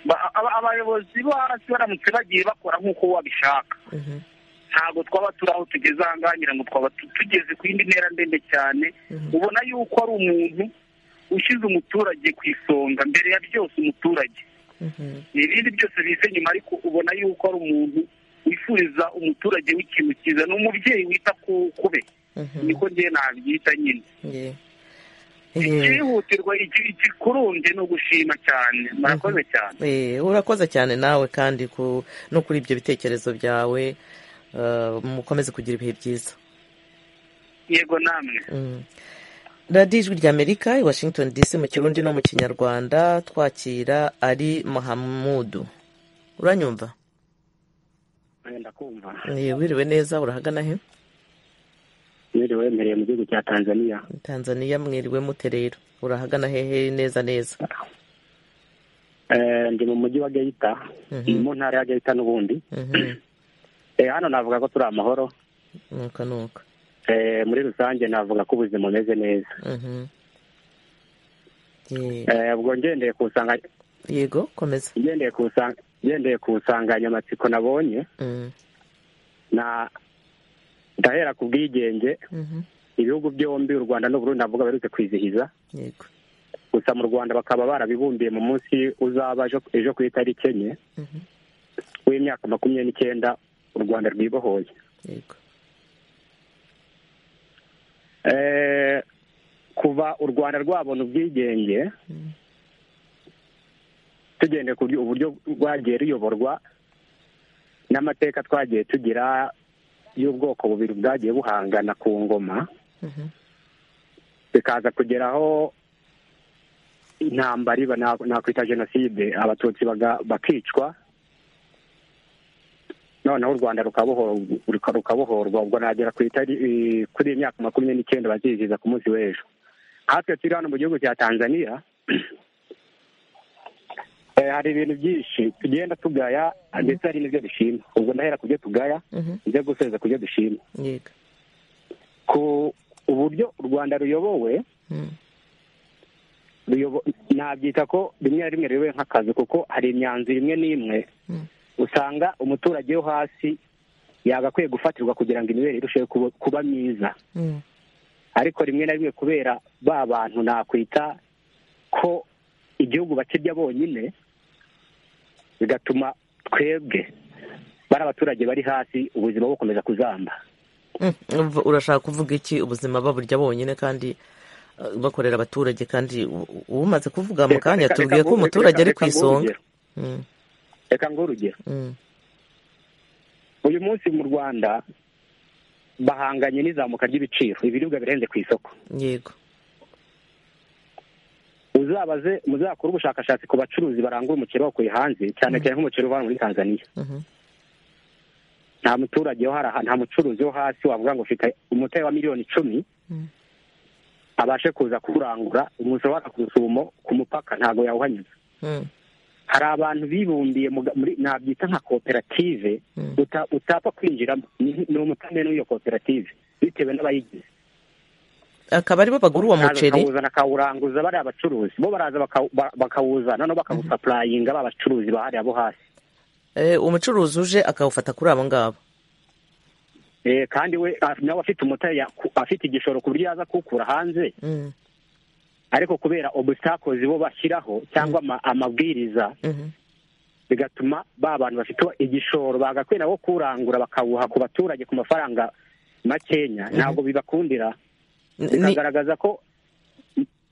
S6: ba- aba- abayobozi bo hasi baramutse bagiye bakora nk'uko babishaka
S1: mhm,
S6: ntabwo twaba turi aho tugeze aha ngaha ngira ngo twaba tu- tugeze ku yindi ntera ndende cyane
S1: Mhm.
S6: ubona yuko ari umuntu ushyize umuturage ku isonga mbere ya byose umuturage
S1: mhm,
S6: ibindi byose bize nyuma ariko ubona yuko ari umuntu wifuriza umuturage w'ikintu cyiza ni umubyeyi wita ku ku be
S1: mhm.
S6: niko ngewe nabyita nyine
S1: Yeah. Yeah.
S6: ikihutirwa iki- ikikurumbye ni ugushima cyane murakoze cyane
S1: Eh, urakoze cyane nawe kandi ku- no kuri ibyo bitekerezo byawe eh, mukomeze kugira ibihe byiza
S6: yego namwe
S1: Mm. radiyo ijwi ry'amerika i washington dc mu kirundi no mu kinyarwanda twakira ari mahamudu uranyumva
S10: ndakumva
S1: Eh, wiriwe neza urahagana he
S10: mwiriwe wemereye mu gihugu cya tanzania
S1: tanzania mwiriwe mute rero urahagana hehe neza neza
S10: Eh, ndi mu mujyi wa geyita
S1: Mhm.
S10: ni mu ntara ya geyita n'ubundi
S1: Mhm.
S10: Eh, hano navuga ko turi amahoro
S1: nuko nuko
S10: Eh, muri rusange navuga ko ubuzima bumeze neza
S1: Mhm.
S6: ubwo ngendeye ku nsanga-
S1: yego komeza
S6: ngendeye ku nsanga- ngendeye ku nsanganyamatsiko nabonye
S1: Mm,
S6: na ndahera ku bwigenge
S1: mhm,
S6: ibihugu byombi u rwanda n'uburundi navuga baherutse kwizihiza
S1: yego
S6: gusa mu rwanda bakaba barabibumbiye mu munsi uzaba ejo- ejo ku itariki enye
S1: mhm,
S6: w'imyaka makumyabiri n'icyenda u rwanda rwibohoye
S1: yego
S6: Eh, kuva u rwanda rwabona ubwigenge
S1: Mm,
S6: tugendeye ku buryo- uburyo rwagiye ruyoborwa n'amateka twagiye tugira y'ubwoko bubiri bwagiye buhangana ku ngoma
S1: mhm,
S6: bikaza kugeraho intambara iba na- nakwita jenoside abatutsi baga- bakicwa noneho u rwanda rukabohorwa ruka- rukabohorwa ubwo nagera ku itari- i- kuri iyi myaka makumyabiri n'icyenda bazizihiza ku munsi w'ejo hatwe turi hano mu gihugu cya tanzania eh, hari ibintu byinshi tugenda tugaya ndetse hari n'ibyo dushima ubwo ndahera ku byo tugaya
S1: mhm,
S6: njya gusoza ku byo dushima
S1: yego
S6: ku uburyo u rwanda ruyobowe
S1: Mm,
S6: ruyobo- nabyita ko rimwe na rimwe riyobowe nk'akazi kuko hari imyanzuro imwe n'imwe
S1: Mm.
S6: usanga umuturage wo hasi yagakwiye gufatirwa kugira ngo imibere irusheho kuba- kuba myiza
S1: mm,
S6: ariko rimwe na rimwe kubera ba bantu nakwita ko igihugu bakirya bonyine bigatuma twebwe bari abaturage bari hasi ubuzima bukomeza kuzamba
S1: mm, umva- urashaka kuvuga iki ubuzima baburya bonyine kandi eh, bakorera abaturage kandi u- u- umaze kuvuga mu
S6: Reka-
S1: kanya
S6: reka-
S1: atubwiye
S6: reka
S1: ko
S6: ngu-
S1: umuturage
S6: reka-
S1: ari ku
S6: reka nguhe
S1: isonga
S6: urugero.
S1: Mm,
S6: reka nguhe urugero
S1: mm,
S6: uyu munsi mu rwanda bahanganye n'izamuka ry'ibiciro ibiribwa birenze ku isoko
S1: yego
S6: uzabaze muzakore ubushakashatsi ku bacuruzi barangura umuceri bawukuye hanze cyane cyane nk'umuceri uva muri tanzania
S1: mhm,
S6: nta muturage wo haraha nta mucuruzi wo hasi wavuga ngo ufite umutari wa miliyoni icumi
S1: Mm.
S6: abashe kuza kurangura umushahara ku rusumo ku mupaka ntabwo yawuhanyuza
S1: mm,
S6: hari abantu bibumbiye mu ga- muri nabyita nka koperative
S1: Mm.
S6: uta- utapfa kwinjiramo ni ni umutamenwa w'iyo koperative bitewe n'abayigize
S1: akaba aribo bagura uwo
S6: Bakaza
S1: muceri
S6: bakawuzana akawuranguza bariya bacuruzi bo baraza bakawu- ba- bakawuzana noneho bakawusapurayinga ba bacuruzi bahariya bo hasi
S1: eh, umucuruzi uje akawufata kuri abo ngabo
S6: Eh, kandi we ah, nawe afite umuta ya- ku- afite igishoro ku buryo yaza kuwukura hanze
S1: Mm,
S6: ariko kubera obusitakozi bo bashyiraho cyangwa ama- amabwiriza
S1: mhm,
S6: bigatuma ba bantu bafite igishoro bagakwiye nabo kuwurangura bakawuha ku baturage ku mafaranga makenya ntabwo bibakundira
S1: ni-
S6: bikagaragaza ko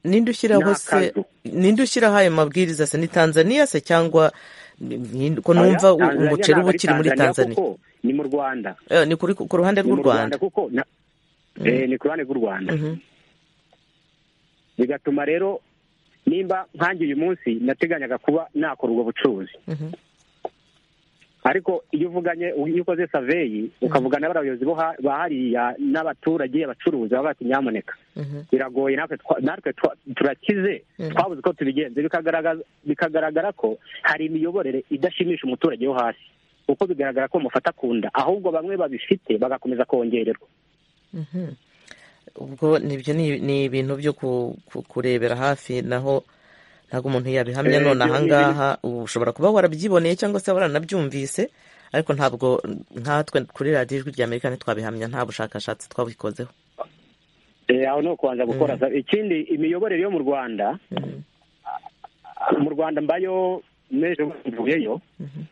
S1: ninde ushyiraho
S6: Ni
S1: se
S6: akazu.
S1: ninde ushyiraho ayo mabwiriza se ni tanzaniya se cyangwa ni- ni- ko numva
S6: Oya,
S1: u-
S6: Tanzania
S1: umuceri
S6: ntabwo
S1: uba
S6: ari
S1: ukiri muri tanzania
S6: kuko ni mu rwanda
S1: Eh, ni kuri ku ruhande
S6: ni
S1: rw'u
S6: mu
S1: rwanda
S6: kuko na- eh, ni ku ruhande rw'u rwanda
S1: Mhm,
S6: bigatuma rero nimba nkange uyu munsi nateganyaga kuba nakora ubwo bucuruzi
S1: mhm,
S6: ariko iyo uvuganye iyo ukoze saveyi ukavugana n'abayobozi bo ha- ba hariya n'abaturage abacuruzi baba bati nyamuneka
S1: mhm,
S6: biragoye natwe twa- natwe twa- turakize
S1: Mhm.
S6: twabuze uko tubigenza bikagaragaza- bikagaragara ko hari imiyoborere idashimisha umuturage wo hasi kuko bigaragara ko mufata ku nda ahubwo bamwe babifite bagakomeza kongererwa
S1: mhm. ubwo nibyo ni ni ibintu byo ku- ku- kurebera hafi naho ntabwo umuntu yabihamya
S6: Eh,
S1: none
S6: byo-
S1: ahangaha ushobora kuba warabyiboneye cyangwa se waranabyumvise ariko ntabwo nkatwe kuri radiyo ijwi rya amerika ntitwabihamya nta bushakashatsi twabikozeho
S6: Eh, aho ni ukubanza gukora sa- ikindi imiyoborere yo mu rwanda
S1: Mhm,
S6: mu rwanda mbayo n'ejo mvuyeyo
S1: mhm,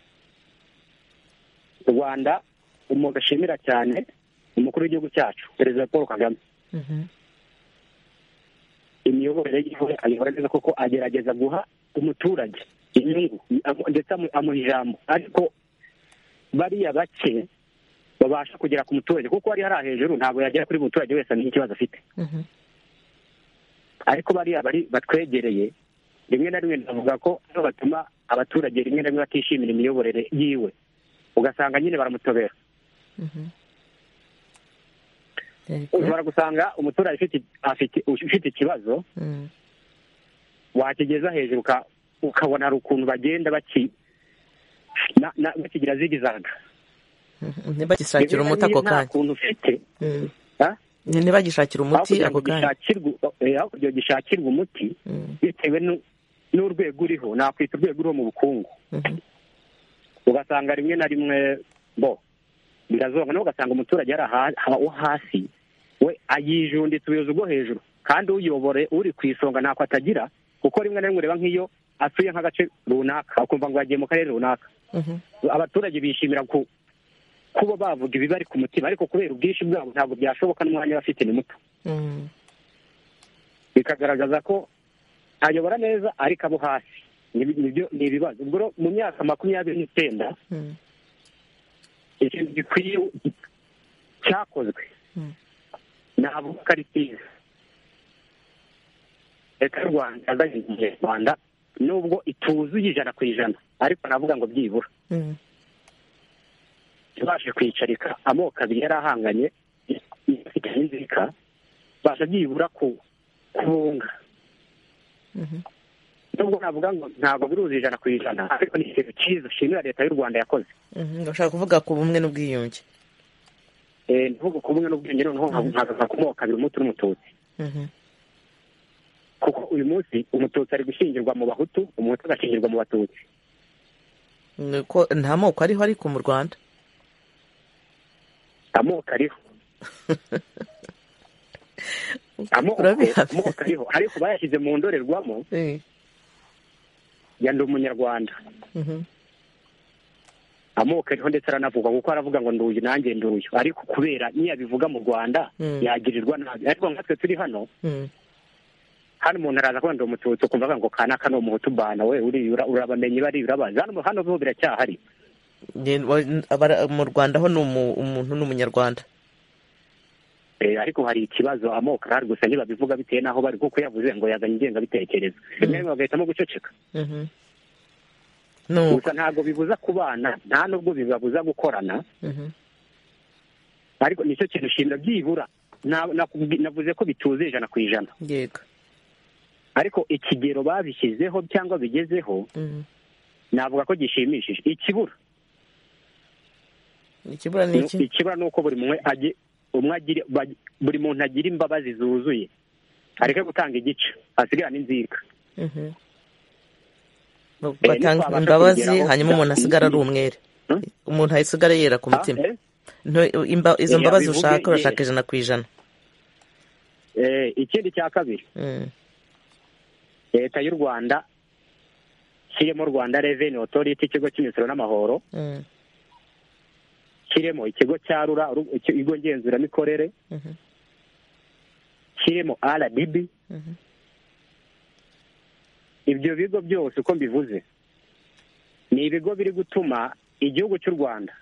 S6: u rwanda umuntu ashimira cyane umukuru w'igihugu cyacu perezida paul kagame
S1: mhm,
S6: imiyoborere yiwe ayobora neza kuko agerageza guha umuturage inyungu amu- ndetse amu- amuha ijambo ariko bariya bake babasha kugera ku muturage kuko ari hariya hejuru ntabwo yagera kuri buri muturage wese amenya ikibazo afite
S1: mhm.
S6: ariko bariya bari batwegereye rimwe na rimwe ndavuga ko aribo batuma abaturage rimwe na rimwe batishimira imiyoborere yiwe ugasanga nyine baramutobera
S1: Mhm.
S6: ushobora gusanga umuturage ufite- afite ufite ikibazo
S1: Mm,
S6: wakigeza hejuru uka- ukabona hari ukuntu bagenda baki na- na- bakigira zigizaga
S1: mhm. ntibagisakire umuti ako
S6: nta
S1: kanya
S6: kuntu ufite
S1: Mm,
S6: ha?
S1: ntibagishakire umuti
S6: hakurya
S1: ako kanya
S6: gishakirwa eh, hakurya gishakirwa umuti
S1: Mm.
S6: bitewe n'u- n'urwego uriho nakwita urwego uriho mu bukungu
S1: Mhm.
S6: ugasanga rimwe na rimwe bo birazonga nawe ugasanga umuturage ari aha- aha- wo hasi we ayijunditse ubuyobozi bwo hejuru kandi uyobore uri ku isonga ntako atagira kuko rimwe na rimwe ureba nk'iyo asuye nk'agace runaka ukumva ngo yagiye mu karere runaka
S1: Mhm.
S6: abaturage bishimira ku kuba bavuga ibibari ku mutima ariko kubera ubwinshi bwabo ntabwo byashoboka n'umwanya bafite ni muto
S1: Mm.
S6: bikagaragaza ko ayobora neza ariko abo hasi Ni- nibyo ni ibibazo ubwo rero mu myaka makumyabiri n'icyenda
S1: Mm.
S6: ikintu gikwiye cyakozwe
S1: Mm.
S6: navuga ko ari cyiza leta y'u rwanda yazanye igihe rwanda nubwo ituzuye ijana ku ijana ariko navuga ngo byibura
S1: Mm.
S6: ibashe kwicarika amoko abiri yari ahanganye ifite n'inzika basha byibura ku kubunga
S1: Mhm.
S6: nubwo navuga ngo ntabwo biruzi ijana ku ijana ariko ni ikintu cyiza shimira leta y'u rwanda yakoze
S1: Mhm. ndashaka kuvuga ku bumwe n'ubwiyunge
S6: Eh, ntuvuge ku bumwe n'ubwenge noneho nkagaza ku moko abiri umuti n'umututsi
S1: Mhm.
S6: kuko uyu munsi umututsi ari gushyingirwa mu bahutu umuhutu agashyingirwa mu batutsi
S1: ni uko nta moko ariho ariko mu rwanda
S6: amoko ariho amoko
S1: Urabihamya.
S6: amoko ariho ariko bayashyize mu ndorerwamo
S1: Eh.
S6: ya ndi umunyarwanda
S1: Mhm.
S6: amoko ariho ndetse aranavugwa kuko aravuga ngo nduyu nanjye nduyu ariko kubera niyabivuga mu rwanda
S1: Mm.
S6: yagirirwa nabi ariko nkatwe turi hano
S1: Mm.
S6: hano umuntu araza kuba ndi umututsi ukumva avuga ngo kanaka ni umuhutu bana we uri ura- urabamenye bari urabazi hano hano bo biracyahari
S1: Nge- wa- abara- mu rwanda ho ni umu- umuntu ni umunyarwanda
S6: Eh, ariko hari ikibazo amoko arahari gusa ntibabivuga bitewe n'aho bari kuko yavuze ngo yazanye ingengabitekerezo rimwe rimwe bagahitamo guceceka
S1: Mhm. ni uko
S6: gusa ntabwo bibuza kubana nta nubwo bibabuza gukorana
S1: Mhm.
S6: ariko nicyo kintu shimira byibura na- nakubwi- navuze ko bituzuye ijana ku ijana
S1: yego
S6: ariko ikigero babishyizeho cyangwa bigezeho
S1: Mhm.
S6: navuga ko gishimishije ikibura
S1: ikibura ni iki
S6: ikibura ni uko buri umwe agi- umwe agire bag- buri muntu agira imbabazi zuzuye areke gutanga igice asigarane inzika
S1: Mhm.
S6: Eh,
S1: batanga
S6: ntitwabasha
S1: imbabazi
S6: kubigeraho.
S1: hanyuma umuntu asigara ari umwere
S6: Hmm?
S1: umuntu asigara yera ku
S6: Ah,
S1: mutima
S6: eh?
S1: Nto- imba- izo
S6: Eh,
S1: mbabazi
S6: abivuge
S1: ushaka
S6: yera.
S1: urashaka ijana ku ijana
S6: Eh, ikindi cya kabiri
S1: Mm.
S6: leta y'u rwanda kirimo rwanda reveni otoriti ikigo cy'imisoro n'amahoro
S1: Mm.
S6: kirimo ikigo cya rura ru- ikigo ngenzuramikorere
S1: Mhm.
S6: kirimo rdb
S1: Mhm.
S6: ibyo bigo byose uko mbivuze ni ibigo biri gutuma igihugu cy'u rwanda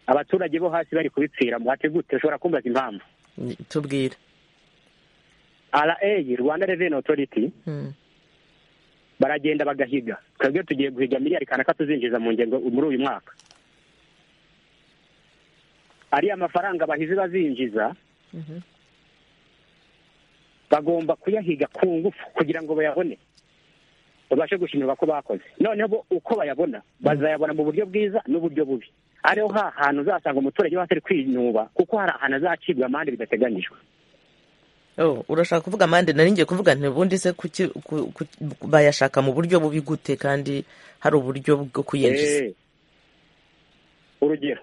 S6: abaturage bo hasi bari kubipfira muhate gute ushobora kumbaza impamvu
S1: Ni- tubwire
S6: ra rwanda reveni otoriti
S1: Mm.
S6: baragenda bagahiga twebwe tugiye guhiga miliyari kanaka tuzinjiza mu ngengo muri uyu mwaka ariya mafaranga bahize bazinjiza
S1: Mhm.
S6: bagomba kuyahiga ku ngufu kugira ngo bayabone babashe gushimirwa ko bakoze noneho bo uko bayabona bazayabona mu buryo bwiza n'uburyo bubi ariho ha hantu uzasanga umuturage wese ari kwinuba kuko hari ahantu azacibwa amande bidateganyijwe
S1: Oh, urashaka kuvuga amande nari ngiye kuvuga nti ubundi se kuki ku- ku- bayashaka mu buryo bubi gute kandi hari uburyo bwo kuyinjiza
S6: Eh, urugero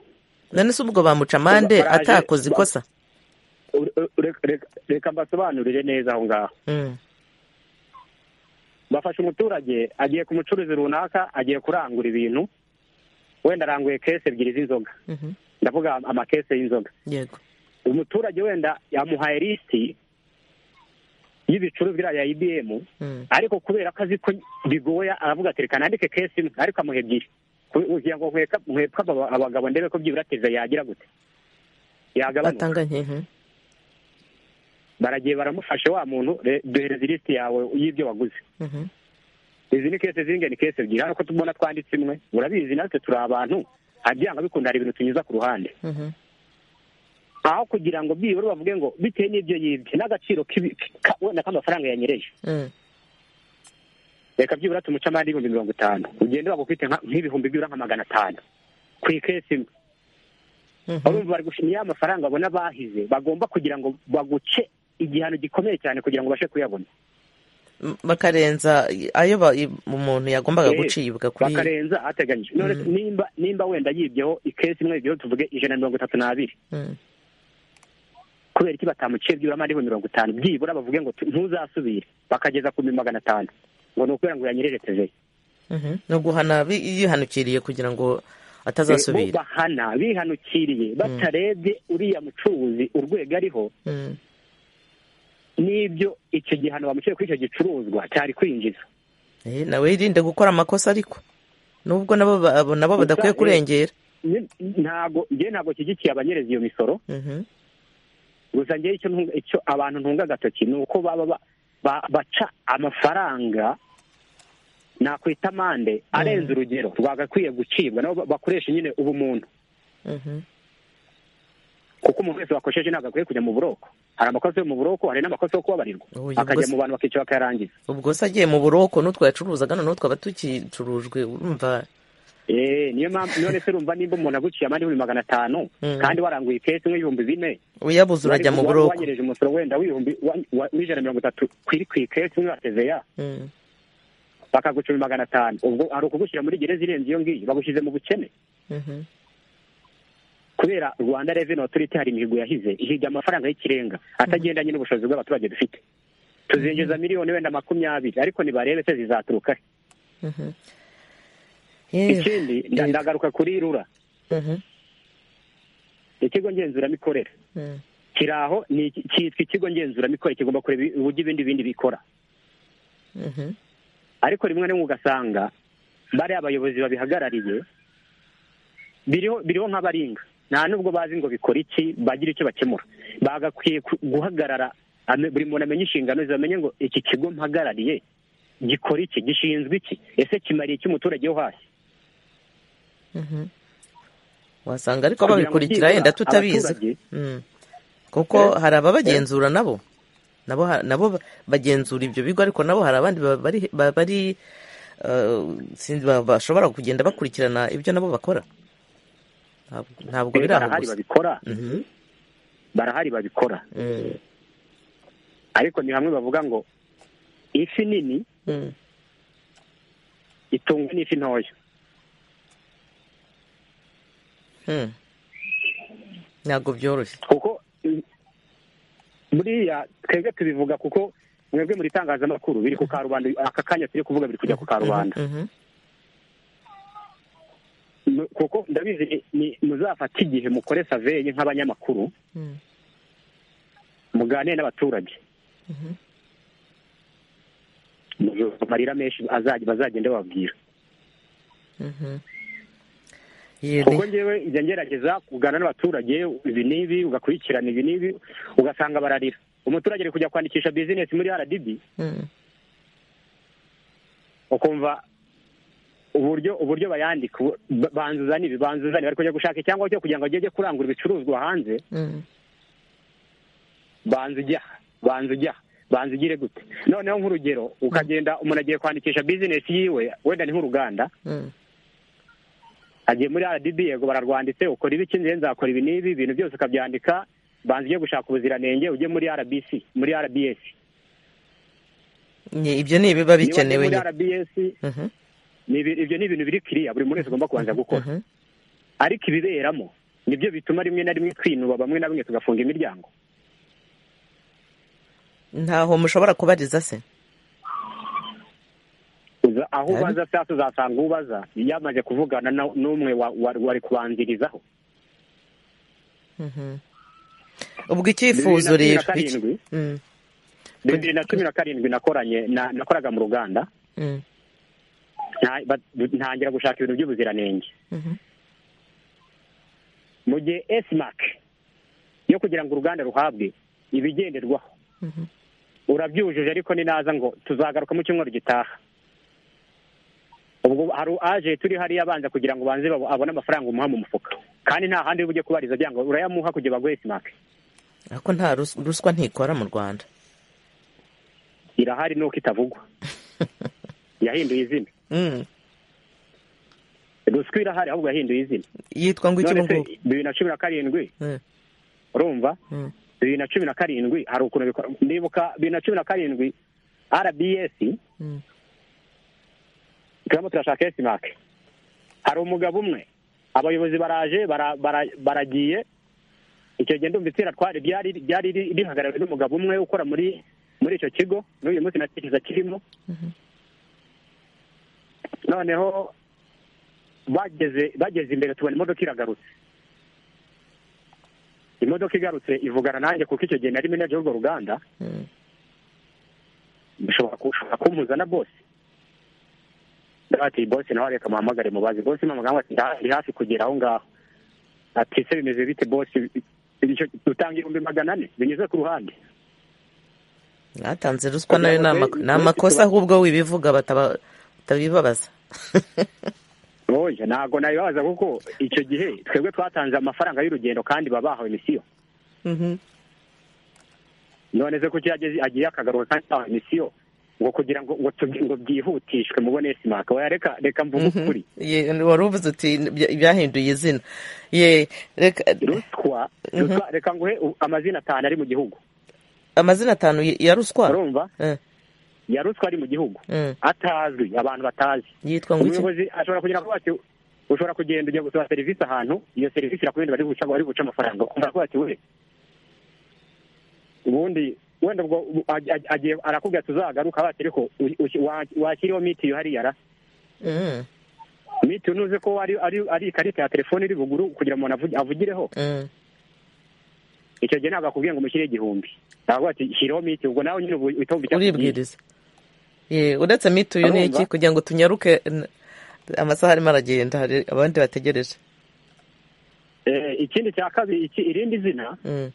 S1: none se ubwo bamuca amande
S6: Baraje-
S1: atakoze
S6: ba-
S1: ikosa
S6: ure- ure- reka- reka mbasobanurire neza aho ngaho
S1: Mm.
S6: bafashe umuturage agiye ku mucuruzi runaka agiye kurangura ibintu wenda aranguye kese ebyiri z'inzoga
S1: Mhm.
S6: ndavuga amakese y'inzoga
S1: yego
S6: umuturage wenda yamuhaye lisiti y'ibicuruzwa iriya ya ibiyemu
S1: Mm.
S6: ariko kubera ko azi ko bigoye aravuga ati reka nandike kese imwe ariko amuha ebyiri Ku- kugira ngo nkeka- nkepwe aba- abagabo ndebe ko byibura teza yagira gute yagabanuka
S1: batanganye mhm.
S6: baragiye baramufashe wa muntu "Re- duhereze lisiti yawe y'ibyo waguze
S1: Mhm.
S6: izi ni kese z'ingene ni kese ebyiri hano ko tubona twanditse imwe murabizi natwe turi abantu hari byanga bikunda hari ibintu tunyuza ku ruhande
S1: Mhm.
S6: aho kugira ngo byibura bavuge ngo bitewe n'ibyo yibye n'agaciro k'ibi- ka- wenda k'amafaranga yanyereje
S1: Mm.
S6: reka byibura tumuce amande y'ibihumbi mirongo itanu ugende bagufite nka- nk'ibihumbi byibura nka magana atanu ku ikesi imwe urumva bari gushima ya mafaranga babona bahize bagomba kugira ngo baguce igihano gikomeye cyane kugira ngo ubashe kuyabona
S1: M- bakarenza ayo ba- i- umuntu yagombaga
S6: Eh,
S1: gucibwa kuri
S6: bakarenza ahateganyijwe none
S1: Mhm.
S6: nimba nimba wenda yibyeho ikesi imwe yibyeho tuvuge ijana na mirongo itatu n'abiri
S1: Mm.
S6: kubera iki batamuciye byibura amandiho mirongo itanu byibura bavuge ngo tu- ntuzasubire bakageza ku bihumbi magana atanu ngo ni ukubera ngo yanyerereteje
S1: Mhm. ni uguhana bi- yihanukiriye kugira ngo atazasubira
S6: bahana bihanukiriye batarebye uriya mucuruzi urwego ariho
S1: Mm.
S6: n'ibyo icyo gihano bamuciye kuri icyo gicuruzwa cyari kwinjiza
S1: Eh, nawe yirinde gukora amakosa ariko nubwo nabo ba- abo nabo badakwiye
S6: Gusa, eh,
S1: kurengera
S6: Ni- ntago njye ntabwo nshyigikiye abanyereza iyo misoro
S1: Mhm.
S6: gusa njye icyo ntunga- icyo abantu ntunga agatoki ni uko baba ba- ba- baca amafaranga nakwita amande arenze urugero rwagakwiye gucibwa nabo ba- bakoresha nyine ubumuntu
S1: Mhm.
S6: kuko umuntu wese wakosheje ntabwo akwiye kujya mu buroko hari amakosa yo mu buroko hari n'amakosa yo kubabarirwa
S1: Oya,
S6: akajya
S1: ubwo
S6: mu bantu bakica bakayarangiza
S1: ubwo se agiye mu buroko n'utwo yacuruzaga noneho twaba tukicurujwe urumva
S6: Eh, niyo mpamvu none se urumva nimba umuntu aguciye amande ibihumbi magana atanu
S1: Mm.
S6: kandi waranguye ikesi nk'ibihumbi bine
S1: uyabuze urajya mu
S6: wa-
S1: buroko
S6: wanyereje umusoro wenda w'ibihumbi wa- wa- w'ijana na mirongo itatu kwiri ku ikesi imwe wa teveya
S1: Mm.
S6: bakagucuma magana atanu ubwo hari ukugushyira muri gereza irenze iyo ngiyo bagushyize mu bukene
S1: Mhm.
S6: kubera rwanda reveni otoriti hari imihigo yahize ihiga amafaranga y'ikirenga atagendanye n'ubushobozi bw'abaturage dufite tuzinjiza miliyoni wenda makumyabiri ariko nibarebe se zizaturuka he.
S1: Mhm. Yewe.
S6: ikindi
S1: Yego.
S6: nda- ndagaruka kuri rura
S1: Mhm.
S6: ikigo ngenzuramikorere
S1: Mm.
S6: kiri aho ni iki- cyitwa ikigo ngenzuramikorere kigomba kureba uburyo ibindi bindi bikora
S1: Mhm.
S6: ariko rimwe na rimwe ugasanga bariya abayobozi babihagarariye biriho biriho nk'abaringa nta nubwo bazi ngo bikora iki bagira icyo bakemura bagakwiye ku- guhagarara ame- buri muntu amenye inshingano ze bamenye ngo iki kigo mpagarariye gikora iki gishinzwe iki ese kimariye iki umuturage wo hasi
S1: Mhm. wasanga ariko
S6: Kugira ngo
S1: babikurikira
S6: byibura
S1: yenda tutabizi
S6: abaturage-
S1: Mm. kuko hari ababagenzura nabo nabo ha- nabo ba- bagenzura ibyo bigo ariko nabo hari abandi ba- bari ba- bari eh, sinzi ba- bashobora kugenda bakurikirana ibyo nabo bakora Ntabwo- ntabwo biri aho
S6: barahari
S1: gusa
S6: babikora
S1: Mhm.
S6: barahari babikora
S1: Mm.
S6: ariko ni hamwe bavuga ngo ifi nini
S1: Mm.
S6: itungwa n'ifi ntoya
S1: Mm. ntabwo byoroshye
S6: kuko mm, buriya twebwe tubivuga kuko mwebwe muri itangazamakuru biri ku karubanda aka kanya turi kuvuga biri kujya ku karubanda
S1: Mhm.
S6: M- kuko ndabizi ni- ni- muzafata igihe mukore saveye nk'abanyamakuru
S1: Mm.
S6: muganire n'abaturage
S1: Mhm.
S6: Muzumva amarira menshi azajya bazagenda bababwira
S1: Mhm. Yego.
S6: kuko njyewe njya ngerageza kugana n'abaturage ibi n'ibi ugakurikirana ibi n'ibi ugasanga bararira umuturage ari kujya kwandikisha bizinesi muri rdb
S1: Mm.
S6: ukumva uburyo uburyo bayandika ubu- ba- banzuza n'ibi banzuza n'ibi bari kujya gushaka icyangombwa cyo kugira ngo bajye kurangura ibicuruzwa hanze
S1: Mm.
S6: banza ujya aha, banza ujya aha, banza ugire gute noneho nk'urugero ukagenda umuntu agiye kwandikisha bizinesi yiwe wenda ni nk'uruganda
S1: Mm.
S6: agiye muri rdb yego bararwanditse ukora ibiki nziye nzakora ibi n'ibi ibintu byose ukabyandika banza ujye gushaka ubuziranenge ujye muri rbc muri rbs
S1: Ni- ibyo ni ibiba
S6: Niba ujye
S1: bikenewe
S6: muri
S1: nyine
S6: rbs
S1: Mhm.
S6: ni ibi- ibyo ni ibintu biri kiriya buri muntu wese agomba kubanza gukora
S1: Mhm.
S6: ariko ibiberamo nibyo bituma rimwe na rimwe twinuba bamwe na bamwe tugafunga imiryango
S1: ntaho mushobora kubariza se
S6: Uza- aho
S1: Ari.
S6: ubaza cyangwa se uzasanga ubaza yamaze kuvugana na- n'umwe wa- wa- wari kubanzirizaho
S1: Mhm. ubwo icyifuzo
S6: Bibiri
S1: rero
S6: na cumi na karindwi.
S1: iki- Mm,
S6: bibiri na cumi na karindwi nakoranye na- nakoraga mu ruganda
S1: mm,
S6: nta- ba- ntangira gushaka ibintu by'ubuziranenge
S1: mhm.
S6: mu gihe esimak yo kugira ngo uruganda ruhabwe ibigenderwaho
S1: Mhm.
S6: urabyujuje ariko ni naza ngo tuzagaruka mu cyumweru gitaha ubwo hari aje turi hariya abanza kugira ngo banze babo- abone amafaranga umuha mu mufuka kandi nta handi ujye kubariza byanga urayamuha kugira baguhe esimak
S1: ariko nta rus- ruswa ntikora mu rwanda
S6: irahari nuko itavugwa yahinduye izina
S1: Mm,
S6: ruswa irahari ahubwo yahinduye izina
S1: yitwa ngo iki ubu
S6: se
S1: ngubu
S6: bibiri na cumi na karindwi
S1: Eh,
S6: urumva
S1: eh.
S6: bibiri na cumi na karindwi hari ukuntu bikora ndibuka bibiri na cumi na karindwi rbs
S1: Mm.
S6: turimo turashaka esimake hari umugabo umwe abayobozi baraje bara- bara- baragiye icyo gihe ndumva itsinda twari ryari ryari ri- rihagarariwe n'umugabo umwe ukora muri muri icyo kigo n'uyu munsi natekereza kirimo noneho bageze bageze imbere tubona imodoka iragarutse imodoka igarutse ivugana nanjye kuko icyo gihe nari menaje w'urwo ruganda
S1: Mm.
S6: bishobora ku- ushobora kumpuza na bosi ati bosi nawe reka muhamagare mubazi bosi mamagambo ati "Nda- ndi hafi kugera aho ngaho ati se bimeze bite bosi Icyo- dutanga ibihumbi magana ane binyuze ku ruhande
S1: batanze ruswa nayo ni amako- ni
S6: Kugira ngo-
S1: amakosa ahubwo wibivuga bataba- batabibabaza
S6: oya ntabwo nabibabaza kuko icyo gihe twebwe twatanze amafaranga y'urugendo kandi baba bahawe misiyo
S1: Mhm.
S6: none se kuki yageze agiye akagaruka kandi ntawe misiyo ngo kugira ngo ngo tubi- ngo byihutishwe mubone esimaka oya reka reka mvuge ukuri
S1: Ye, wari uvuze uti "Bya- byahinduye izina ye reka
S6: ruswa ruswa reka nguhe u- amazina atanu ari mu gihugu
S1: amazina atanu ya- ya ruswa
S6: urumva
S1: Eh,
S6: ya ruswa ari mu gihugu
S1: Mm.
S6: atazwi abantu batazi
S1: yitwa ngo iki
S6: umuyobozi ashobora kugira ngo ati ushobora kugenda ujya gusaba serivisi ahantu iyo serivisi irakurinda bari guca bari guca amafaranga ukumva avuga ati we ubundi wenda ubwo ubu- aj- aj- agiye arakubwira ati uzagaruka bati ariko u- u- wa- wakiriyeho mitiyu hariya ra
S1: Mm,
S6: mitiyu ntuzi ko ari ari ari ikarita ya telefone iri buguru kugira ngo umuntu avugi- avugireho
S1: mm.
S6: icyo gihe ntabwo akubwiye ngo umushyire igihumbi ntabwo ati shyireho mitiyu ubwo nawe nyine ubu- uhita wumva icyo akubwiye.
S1: uribwiriza Ye, uretse mituyu ni iki
S6: Urumva?
S1: kugira ngo tunyaruke n- amasaha arimo aragenda hari abandi bategereje
S6: Eh, ikindi cya kabiri iki- irindi zina
S1: Mm.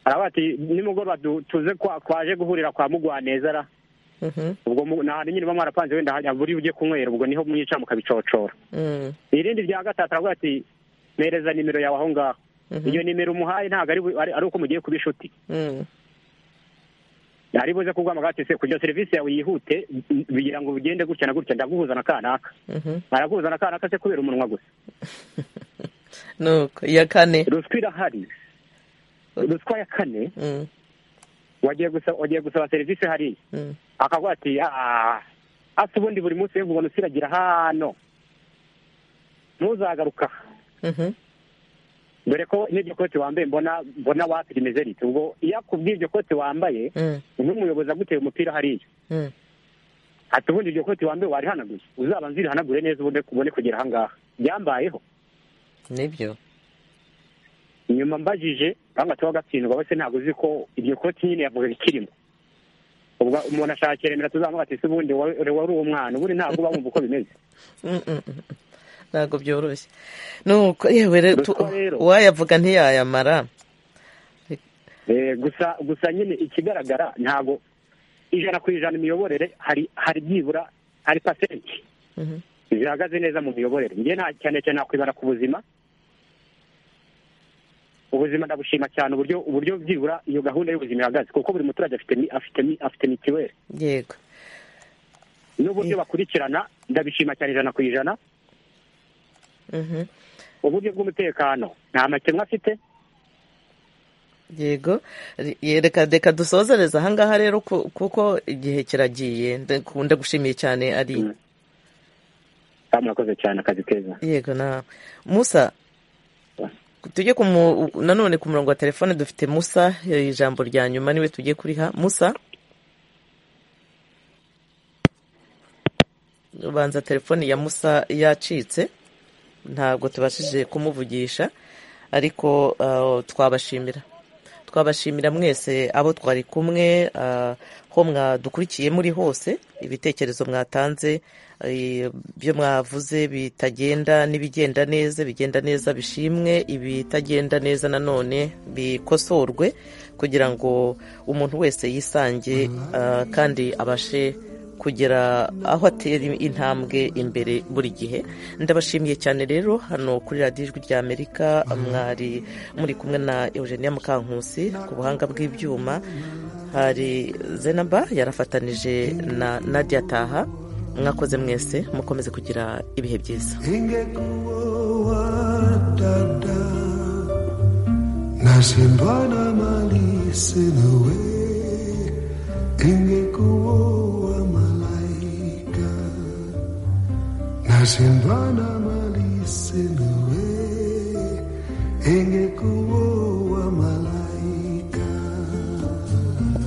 S6: araba ati nimugoroba du- tuze kwa- kwaje guhurira kwa mugwaneza ra
S1: Mhm,
S6: ubwo mu- ni ahantu nyine baba mwarapanze wenda hajya buri ujye kunywera ubwo niho mwica mukabicocora
S1: mm,
S6: irindi rya gatatu aravuga ati mpereza nimero yawe aho ngaho
S1: Mhm.
S6: iyo nimero umuhaye ntabwo ari bu- ari ari uko mugiye kuba inshuti
S1: mm.
S6: ari buze kuguhamagara ati se kugira serivisi yawe yihute m- bigira ngo bigende gutya na gutya ndaguhuza na kanaka
S1: Mhm.
S6: araguhuza na kanaka se kubera umunwa gusa
S1: nuko iya kane
S6: ruswa irahari ruswa ya kane
S1: Mm,
S6: wagiye gusaba wagiye gusaba serivisi hariya
S1: mm.
S6: akavuga ati "Ah, asa ubundi buri munsi we ngubona usiragira hano ntuzagaruka
S1: Mhm,
S6: dore ko n'iryo koti wambaye mbona mbona wapi rimeze rite ubwo iyo akubwiye iryo koti wambaye
S1: mm,
S6: n'umuyobozi aguteye umupira hariya
S1: mm.
S6: ati ubundi iryo koti wambaye warihanaguye uzaba nzirihanagure neza ubundi ubone kugera ahangaha byambayeho
S1: nibyo
S6: nyuma mbajije banga tuba gatsindwa bose ntabwo uzi ko iryo koti nyine yavuga ikirimo ubwo umuntu ashakira remera tuzamuha ati se ubundi wari wari uwo mwana ubundi ntabwo uba wumva uko bimeze
S1: Mm, mm, mm. ntabwo byoroshye nuko yewe re- tu-
S6: Ruswa rero.
S1: uwayavuga ntiyayamara
S6: Eh, gusa gusa nyine ikigaragara ntabwo ijana ku ijana imiyoborere hari hari byibura hari pasenti
S1: Mhm.
S6: zihagaze neza mu miyoborere njye nta cyane cyane nakwibara ku buzima ubuzima ndabushima cyane uburyo uburyo byibura iyo gahunda y'ubuzima ihagaze kuko buri muturage afite mi- afite mi- afite mitiweli
S1: yego
S6: n'uburyo bakurikirana ndabishima cyane ijana ku ijana
S1: Mhm.
S6: uburyo bw'umutekano nta makemwa afite
S1: yego Ye, reka reka dusozereza ahangaha rero ku- kuko igihe kiragiye ndakunda gushimiye cyane ari
S6: Mm. kandi murakoze cyane akazi keza
S1: yego na musa tujye ku mu- nanone ku murongo wa telefone dufite musa eh, ijambo rya nyuma niwe tugiye kuriha musa ubanza telefone ya musa yacitse ntabwo tubashije kumuvugisha ariko eh, twabashimira twabashimira mwese abo twari kumwe ah, ho mwadukurikiye muri hose ibitekerezo mwatanze eh, byo mwavuze bitagenda n'ibigenda neza bigenda neza bishimwe ibitagenda neza nanone bikosorwe kugira ngo umuntu wese yisange ah, kandi abashe kugera aho atera intambwe imbere buri gihe ndabashimiye cyane rero hano kuri radiyo ijwi rya amerika mwari muri kumwe na eugenia mukankusi ku buhanga bw'ibyuma hari zenaba yarafatanije na nadia taha mwakoze mwese mukomeze kugira ibihe byiza
S11: nasimbana mali sina we ingekuwa malaika nasimbana mali sina we ingekuwa